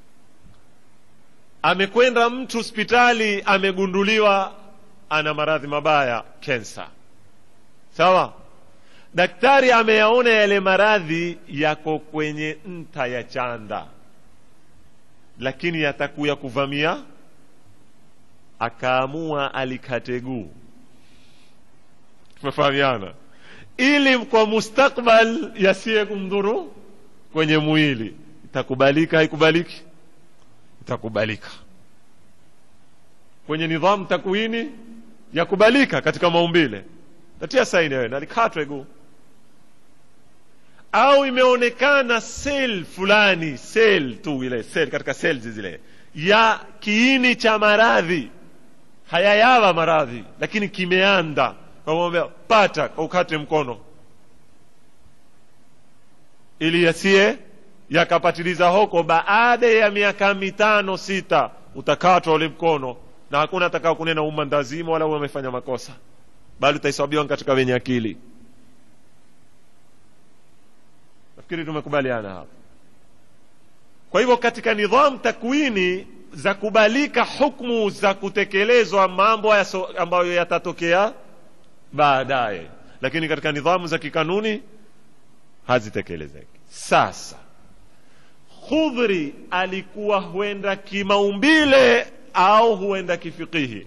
amekwenda mtu hospitali amegunduliwa ana maradhi mabaya kensa sawa daktari ameyaona yale maradhi yako kwenye nta ya chanda lakini yatakuya kuvamia akaamua alikate guu tumefahamiana ili kwa mustakbal yasiye kumdhuru kwenye mwili itakubalika haikubaliki itakubalika kwenye nidhamu takwini yakubalika katika maumbile tatia saini wewe nalikatwe guu au imeonekana sel fulani sel tu ile sel katika cells zile ya kiini cha maradhi hayayawa maradhi lakini kimeanda kamwambia pata ukate mkono ili yasiye yakapatiliza hoko baada ya miaka mitano sita utakatwa ule mkono na hakuna atakao kunena umma ndazima wala umefanya makosa bali utahesabiwa katika wenye akili nafikiri tumekubaliana hapa kwa hivyo katika nidhamu takwini za kubalika hukmu za kutekelezwa mambo yaso, ambayo yatatokea baadaye lakini katika nidhamu za kikanuni hazitekelezeki sasa khudhri alikuwa huenda kimaumbile au huenda kifikihi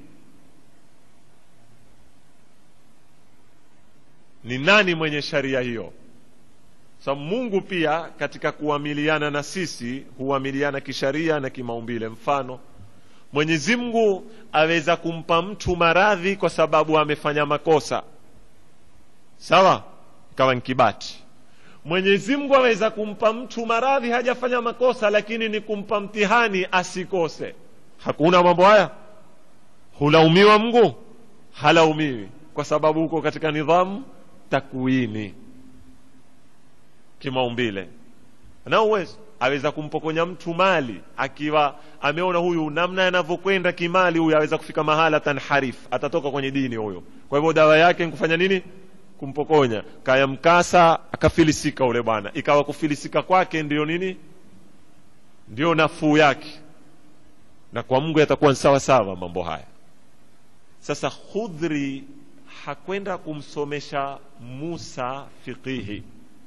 ni nani mwenye sharia hiyo sababu so, mungu pia katika kuamiliana na sisi huamiliana kisharia na kimaumbile mfano mwenyezi mungu aweza kumpa mtu maradhi kwa sababu amefanya makosa sawa kawa nkibati mwenyezi mungu aweza kumpa mtu maradhi hajafanya makosa lakini ni kumpa mtihani asikose hakuna mambo haya hulaumiwa mungu halaumiwi kwa sababu huko katika nidhamu takwini kimaumbile na uwezo aweza kumpokonya mtu mali akiwa ameona huyu namna yanavyokwenda kimali huyu aweza kufika mahala tanharif atatoka kwenye dini huyo kwa hivyo dawa yake nkufanya nini kumpokonya kaya mkasa akafilisika ule bwana ikawa kufilisika kwake ndio nini ndio nafuu yake na kwa mungu yatakuwa ni sawa sawa mambo haya sasa khudhri hakwenda kumsomesha musa fiqihi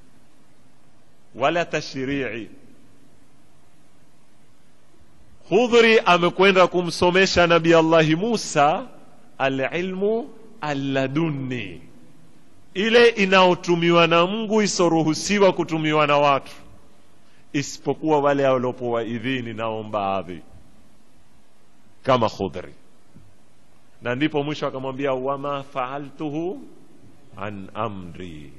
wala tashrii khudhri amekwenda kumsomesha nabi allahi musa alilmu alladunni ile inayotumiwa na mungu isoruhusiwa kutumiwa na watu isipokuwa wale waliopowa idhini nao baadhi kama khudhri na ndipo mwisho akamwambia wama faaltuhu an amri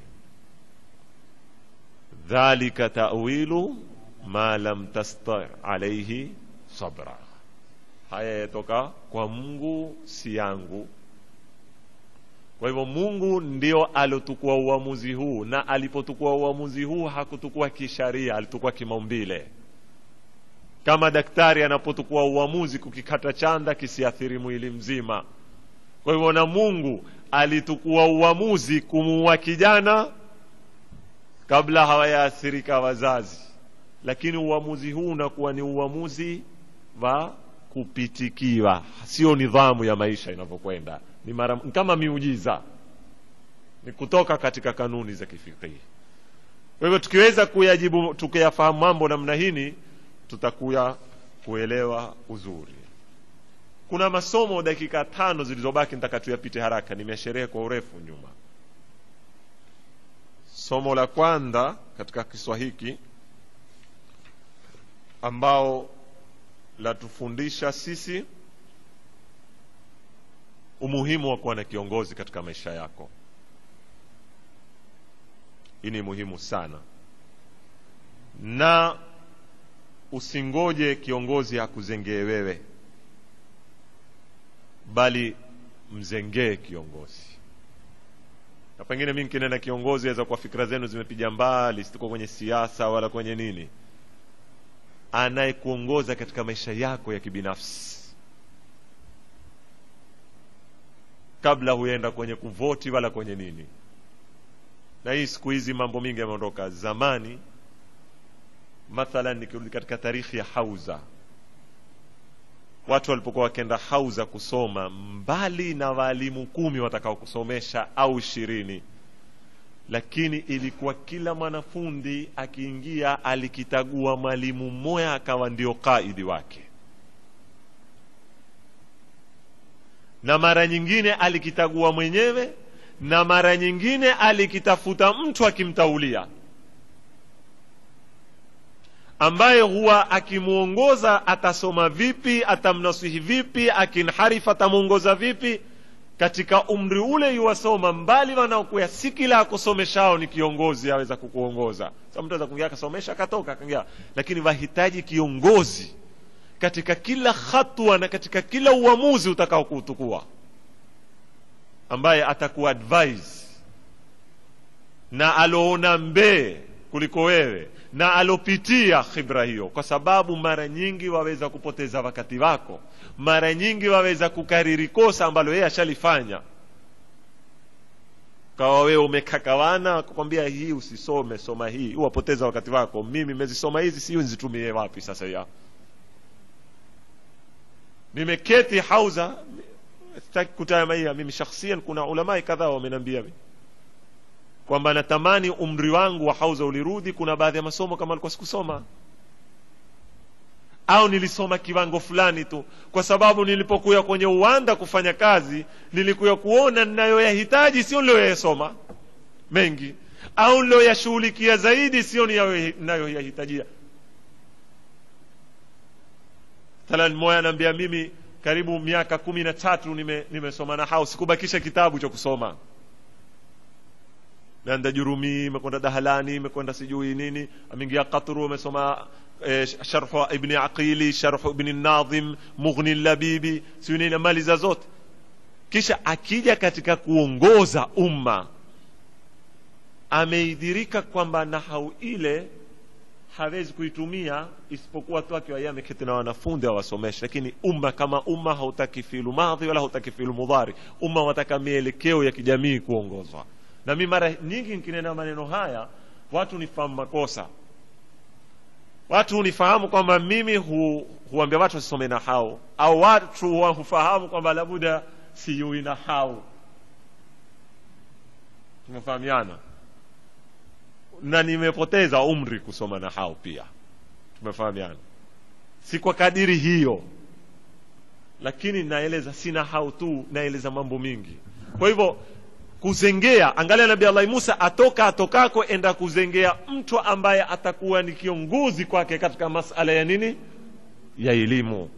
dhalika tawilu ma lam tasta alaihi sabra haya yatoka kwa mungu si yangu kwa hivyo mungu ndio alotukua uamuzi huu na alipotukua uamuzi huu hakutukua kisharia alitukua kimaumbile kama daktari anapotukua uamuzi kukikata chanda kisiathiri mwili mzima kwa hivyo na mungu alitukua uamuzi kumuua kijana kabla hawayaathirika wazazi lakini uamuzi huu unakuwa ni uamuzi wa kupitikiwa sio nidhamu ya maisha inavyokwenda ni mara kama miujiza ni kutoka katika kanuni za kifikihi kwa hivyo tukiweza kuyajibu tukiyafahamu mambo namna hini tutakuya kuelewa uzuri kuna masomo dakika tano zilizobaki nitaka tuyapite haraka nimesherehe kwa urefu nyuma somo la kwanza katika kiswa hiki ambao latufundisha sisi umuhimu wa kuwa na kiongozi katika maisha yako hii ni muhimu sana na usingoje kiongozi akuzengee wewe bali mzengee kiongozi na pengine mi nkinena kiongozi aweza kuwa fikira zenu zimepiga mbali situko kwenye siasa wala kwenye nini anayekuongoza katika maisha yako ya kibinafsi kabla huenda kwenye kuvoti wala kwenye nini na hii siku hizi mambo mingi yameondoka zamani mathalan nikirudi katika tarikhi ya hauza watu walipokuwa wakienda hauza kusoma mbali na waalimu kumi watakao kusomesha au ishirini lakini ilikuwa kila mwanafundi akiingia alikitagua mwalimu mmoja akawa ndio kaidi wake na mara nyingine alikitagua mwenyewe na mara nyingine alikitafuta mtu akimtaulia ambaye huwa akimwongoza atasoma vipi atamnasihi vipi akinharifu atamwongoza vipi katika umri ule yuwasoma mbali wanaokuya si kila akusomeshao ni kiongozi aweza kukuongoza sa mtu aweza kuingia akasomesha akatoka akaingia lakini wahitaji kiongozi katika kila hatua na katika kila uamuzi utakao kuutukua ambaye atakuadvise na aloona mbee kuliko wewe na alopitia khibra hiyo kwa sababu mara nyingi waweza kupoteza wakati wako mara nyingi waweza kukariri kosa ambalo yeye ashalifanya kawa wewe umekakawana kukwambia hii usisome soma hii wapoteza wakati wako mimi mezisoma hizi sio nzitumie wapi sasa ya nimeketi hauza sitaki kutamaia mimi shakhsian kuna ulamai kadhaa wamenambia mimi kwamba natamani umri wangu wa hauza ulirudi kuna baadhi ya masomo kama alikuwa sikusoma au nilisoma kiwango fulani tu kwa sababu nilipokuya kwenye uwanda kufanya kazi nilikuya kuona ninayoyahitaji sio niliyoyasoma mengi au niliyoyashughulikia zaidi sio ninayoyahitajia talan moya anaambia mimi karibu miaka kumi na tatu nime- nimesoma na hao sikubakisha kitabu cha kusoma naenda jurumi imekwenda dahalani imekwenda sijui nini ameingia qatru amesoma eh, sharhu ibni aqili sharhu ibni nadhim mughni labibi siu nini amaliza zote kisha akija katika kuongoza umma ameidhirika kwamba nahau ile hawezi kuitumia isipokuwa tu akiwa yeye ameketi na wanafunzi awasomeshe lakini umma kama umma hautaki filu madhi wala hautaki filu mudhari umma wataka mielekeo ya kijamii kuongozwa na mi mara nyingi nikinena maneno haya watu nifahamu makosa watu hunifahamu kwamba mimi hu, huambia watu wasisome na hao au watu wa- hufahamu kwamba labuda siyui na hao tumefahamiana na nimepoteza umri kusoma na hao pia tumefahamiana si kwa kadiri hiyo lakini naeleza sina hao tu naeleza mambo mingi kwa hivyo kuzengea angalia nabii allahi musa atoka atokako enda kuzengea mtu ambaye atakuwa ni kiongozi kwake katika masala ya nini ya elimu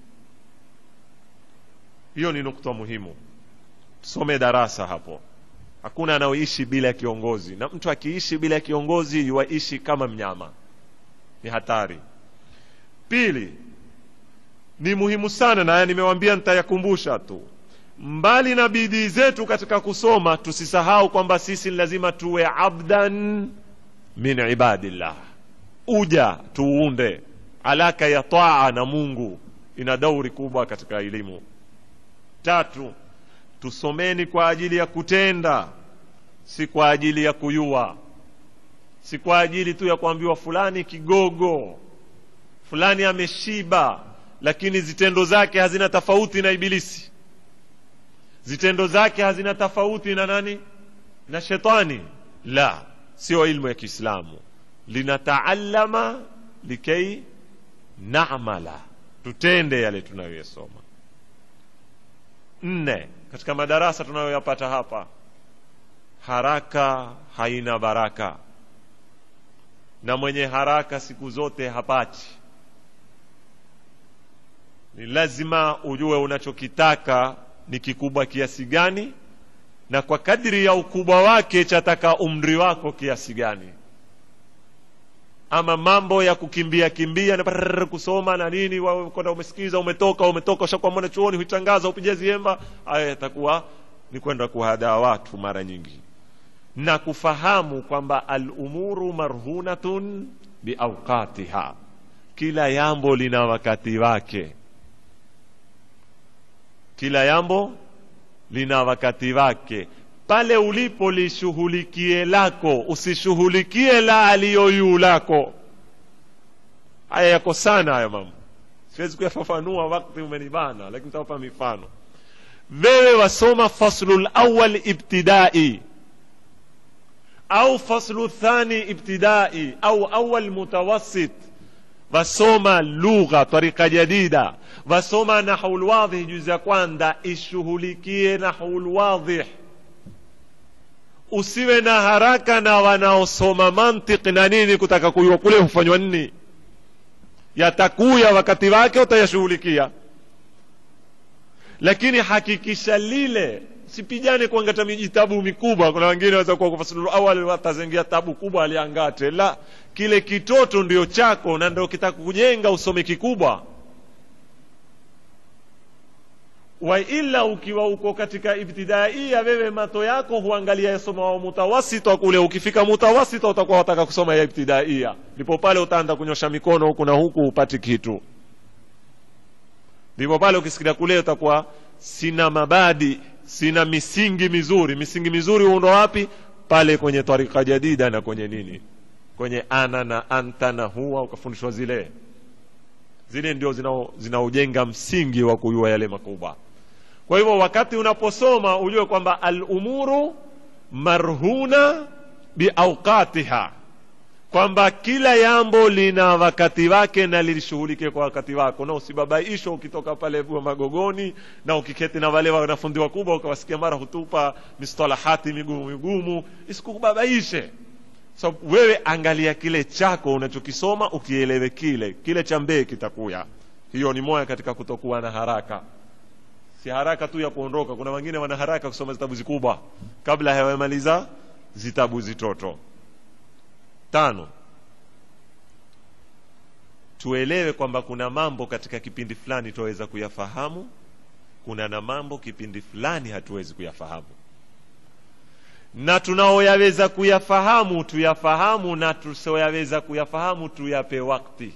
hiyo ni nukta muhimu tusome darasa hapo hakuna anaoishi bila kiongozi na mtu akiishi bila kiongozi yuaishi kama mnyama ni hatari pili ni muhimu sana na haya nimewambia nitayakumbusha tu mbali na bidii zetu katika kusoma tusisahau kwamba sisi ni lazima tuwe abdan min ibadillah uja tuunde alaka ya taa na mungu ina dauri kubwa katika elimu tatu tusomeni kwa ajili ya kutenda si kwa ajili ya kuyua si kwa ajili tu ya kuambiwa fulani kigogo fulani ameshiba lakini zitendo zake hazina tofauti na ibilisi zitendo zake hazina tofauti na nani na shetani la sio ilmu ya kiislamu linataallama likei namala tutende yale tunayoyasoma nne katika madarasa tunayoyapata hapa haraka haina baraka na mwenye haraka siku zote hapati ni lazima ujue unachokitaka ni kikubwa kiasi gani na kwa kadri ya ukubwa wake chataka umri wako kiasi gani ama mambo ya kukimbia kimbia na brrr, kusoma na nini wa- kwenda umesikiza umetoka umetoka ushakuwa mwana chuoni huitangaza upige ziemba haya yatakuwa ni kwenda kuhadaa watu mara nyingi na kufahamu kwamba alumuru marhunatun biauqatiha kila jambo lina wakati wake kila jambo lina wakati wake pale ulipo lishughulikie lako usishughulikie la aliyoyuu lako haya yako sana haya mambo siwezi kuyafafanua wakati umenibana lakini tawapa mifano wewe wasoma faslu lawal ibtidai au faslu thani ibtidai au awal mutawassit wasoma lugha tarika jadida wasoma nahwu lwadhih juzi ya kwanza ishughulikie nahwu lwadhih usiwe na haraka na wanaosoma mantiki na nini kutaka kuyua kule hufanywa nini yatakuya wakati wake utayashughulikia lakini hakikisha lile sipijane kuangata mijitabu mikubwa kuna wengine waweza kuwa kufasilulu awali watazengia tabu kubwa aliangate la kile kitoto ndio chako na ndio kitaka kujenga usome kikubwa waila ukiwa uko katika ibtidaia wewe mato yako huangalia yasoma wa mutawasita kule ukifika mutawasita utakuwa wataka kusoma ya ibtidaia ndipo pale utaanza kunyosha mikono huku na huku upati kitu ndipo pale ukisikia kule utakuwa sina mabadi sina misingi mizuri misingi mizuri hundo wapi pale kwenye tarika jadida na kwenye nini kwenye ana na anta na huwa ukafundishwa zile zile ndio zinao- zinaojenga msingi wa kujua yale makubwa kwa hivyo wakati unaposoma ujue kwamba alumuru marhuna biauqatiha kwamba kila jambo lina wakati wake na lishughulike kwa wakati wako na usibabaishwa ukitoka pale bua magogoni na ukiketi na wale wanafundi wakubwa ukawasikia mara hutupa mistalahati migumu migumu isikubabaishe so, wewe angalia kile chako unachokisoma ukielewe kile kile cha mbee kitakuya hiyo ni moja katika kutokuwa na haraka si haraka tu ya kuondoka kuna wengine wana haraka kusoma zitabu zikubwa kabla hawamaliza zitabu zitoto tano tuelewe kwamba kuna mambo katika kipindi fulani tuweza kuyafahamu kuna na mambo kipindi fulani hatuwezi kuyafahamu na tunaoyaweza kuyafahamu tuyafahamu na tusioyaweza kuyafahamu tuyape wakti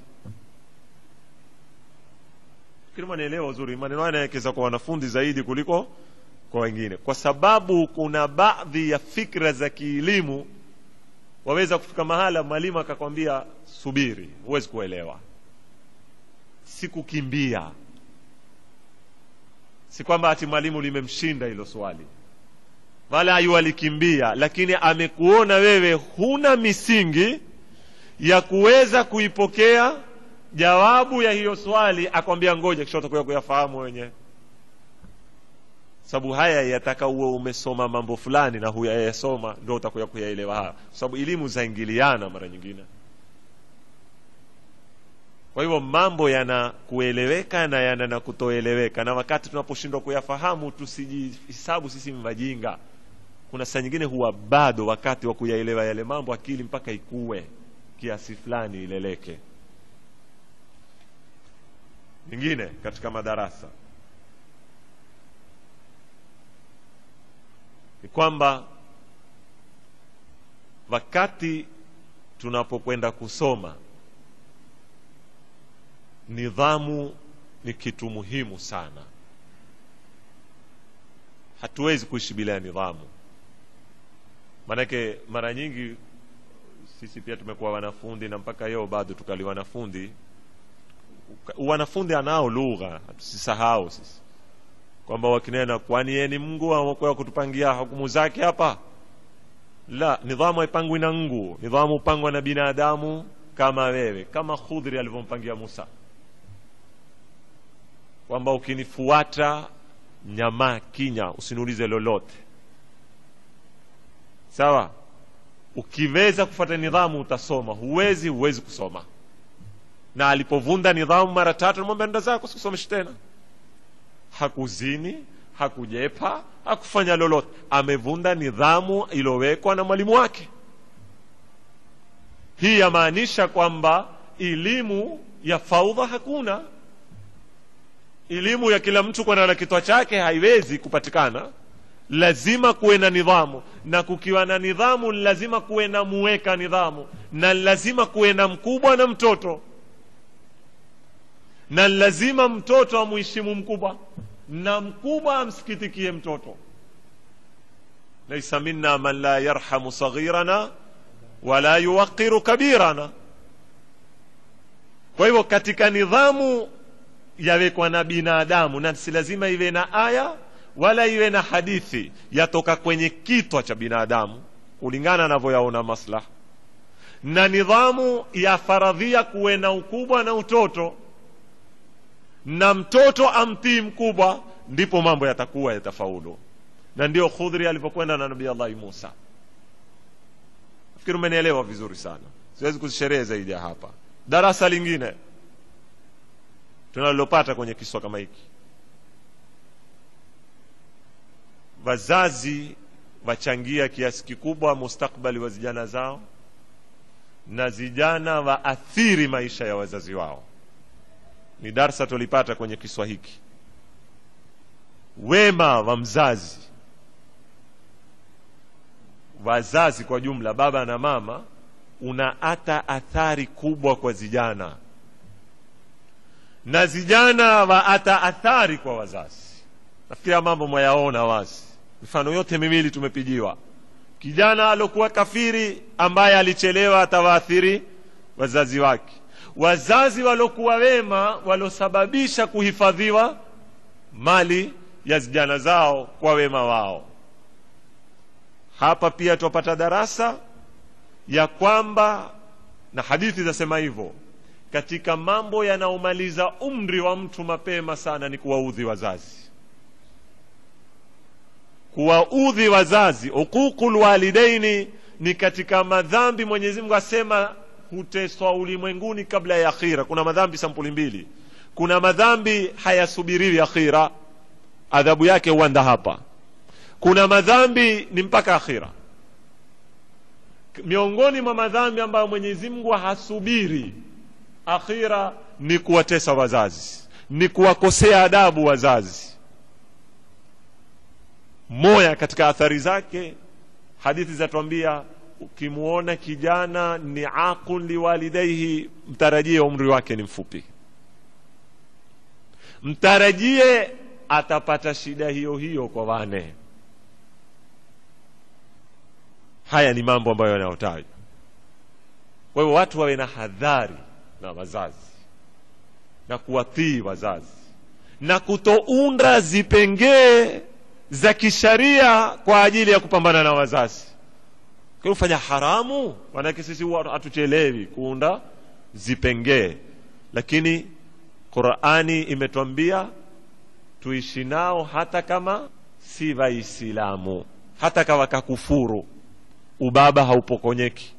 fikiri mwanaelewa uzuri maneno haya yanawekeza kwa wanafunzi zaidi kuliko kwa wengine kwa sababu kuna baadhi ya fikra za kielimu waweza kufika mahala mwalimu akakwambia subiri huwezi kuelewa sikukimbia si kwamba ati mwalimu limemshinda hilo swali wala ayu alikimbia lakini amekuona wewe huna misingi ya kuweza kuipokea jawabu ya hiyo swali akwambia ngoja kisha utakuya kuyafahamu wenyewe sababu haya yataka uwe umesoma mambo fulani na huyayasoma ndo utakuya kuyaelewa haya kwa sababu elimu zaingiliana mara nyingine kwa hivyo mambo yana kueleweka na yana na kutoeleweka na wakati tunaposhindwa kuyafahamu tusijihisabu sisi mvajinga kuna saa nyingine huwa bado wakati wa kuyaelewa yale mambo akili mpaka ikue kiasi fulani ileleke nyingine katika madarasa ni kwamba wakati tunapokwenda kusoma nidhamu ni kitu muhimu sana hatuwezi kuishi bila ya nidhamu maanake mara nyingi sisi pia tumekuwa wanafundi na mpaka leo bado tukali wanafundi wanafundi anao lugha tusisahau sisi kwamba wakinena kwani yeye ni mungu amokuwa kutupangia hukumu zake hapa la nidhamu haipangwi na ngu nidhamu hupangwa na binadamu kama wewe kama khudhri alivyompangia musa kwamba ukinifuata nyamaa kinya usiniulize lolote sawa ukiweza kufuata nidhamu utasoma huwezi huwezi kusoma na alipovunda nidhamu mara tatu namwambia nda zako sikusomeshi tena hakuzini hakujepa hakufanya lolote amevunda nidhamu iliyowekwa na mwalimu wake hii yamaanisha kwamba elimu ya faudha hakuna elimu ya kila mtu kwenda na kitwa chake haiwezi kupatikana lazima kuwe na nidhamu na kukiwa na nidhamu lazima kuwe na muweka nidhamu na lazima kuwe na mkubwa na mtoto na lazima mtoto amuheshimu mkubwa na mkubwa amsikitikie mtoto laisa minna man la yarhamu saghirana wala yuwaqiru kabirana kwa hivyo katika nidhamu yawekwa na binadamu na si lazima iwe na aya wala iwe na hadithi yatoka kwenye kitwa cha binadamu kulingana anavyoyaona maslaha na nidhamu ya faradhia kuwe na ukubwa na utoto na mtoto amtii mkubwa ndipo mambo yatakuwa yatafaulu na ndio khudhri alivyokwenda na nabii allahi musa nafikiri umenielewa vizuri sana siwezi kuzisherehe zaidi ya hapa darasa lingine tunalopata kwenye kiswa kama hiki wazazi wachangia kiasi kikubwa mustakbali wa vijana zao na vijana waathiri maisha ya wazazi wao ni darsa tulipata kwenye kiswa hiki wema wa mzazi wazazi kwa jumla baba na mama una hata athari kubwa kwa vijana na vijana waata athari kwa wazazi nafikiri mambo mwayaona wazi mifano yote miwili tumepijiwa kijana alokuwa kafiri ambaye alichelewa atawaathiri wazazi wake wazazi walokuwa wema walosababisha kuhifadhiwa mali ya vijana zao kwa wema wao hapa pia twapata darasa ya kwamba na hadithi zasema hivyo katika mambo yanayomaliza umri wa mtu mapema sana ni kuwaudhi wazazi kuwaudhi wazazi uququl walidaini ni katika madhambi mwenyezi mungu asema huteswa ulimwenguni kabla ya akhira kuna madhambi sampuli mbili kuna madhambi hayasubiriwi akhira adhabu yake huanda hapa kuna madhambi ni mpaka akhira miongoni mwa madhambi ambayo mwenyezi mungu hasubiri akhira ni kuwatesa wazazi ni kuwakosea adabu wazazi moya katika athari zake hadithi zatuambia ukimwona kijana ni aqun liwalidaihi mtarajie umri wake ni mfupi mtarajie atapata shida hiyo hiyo kwa wane haya ni mambo ambayo yanayotajwa kwa hivyo watu wawe na hadhari na wazazi na kuwatii wazazi na kutounda zipengee za kisharia kwa ajili ya kupambana na wazazi kufanya haramu manake sisi huwa hatuchelewi kuunda zipengee lakini qurani imetwambia tuishi nao hata kama si waislamu hata kama kakufuru ubaba haupokonyeki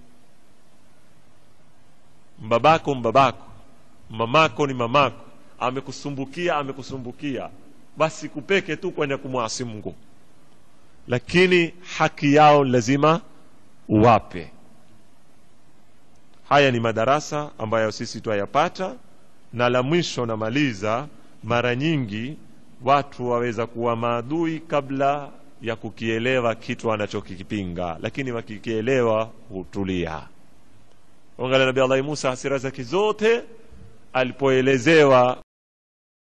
mbabako mbabako mamako ni mamako amekusumbukia amekusumbukia basi kupeke tu kwenda kumwasi mungu lakini haki yao lazima uwape haya ni madarasa ambayo sisi twayapata na la mwisho namaliza mara nyingi watu waweza kuwa maadui kabla ya kukielewa kitu wanachokikipinga lakini wakikielewa hutulia angalia nabii allahi musa hasira zake zote alipoelezewa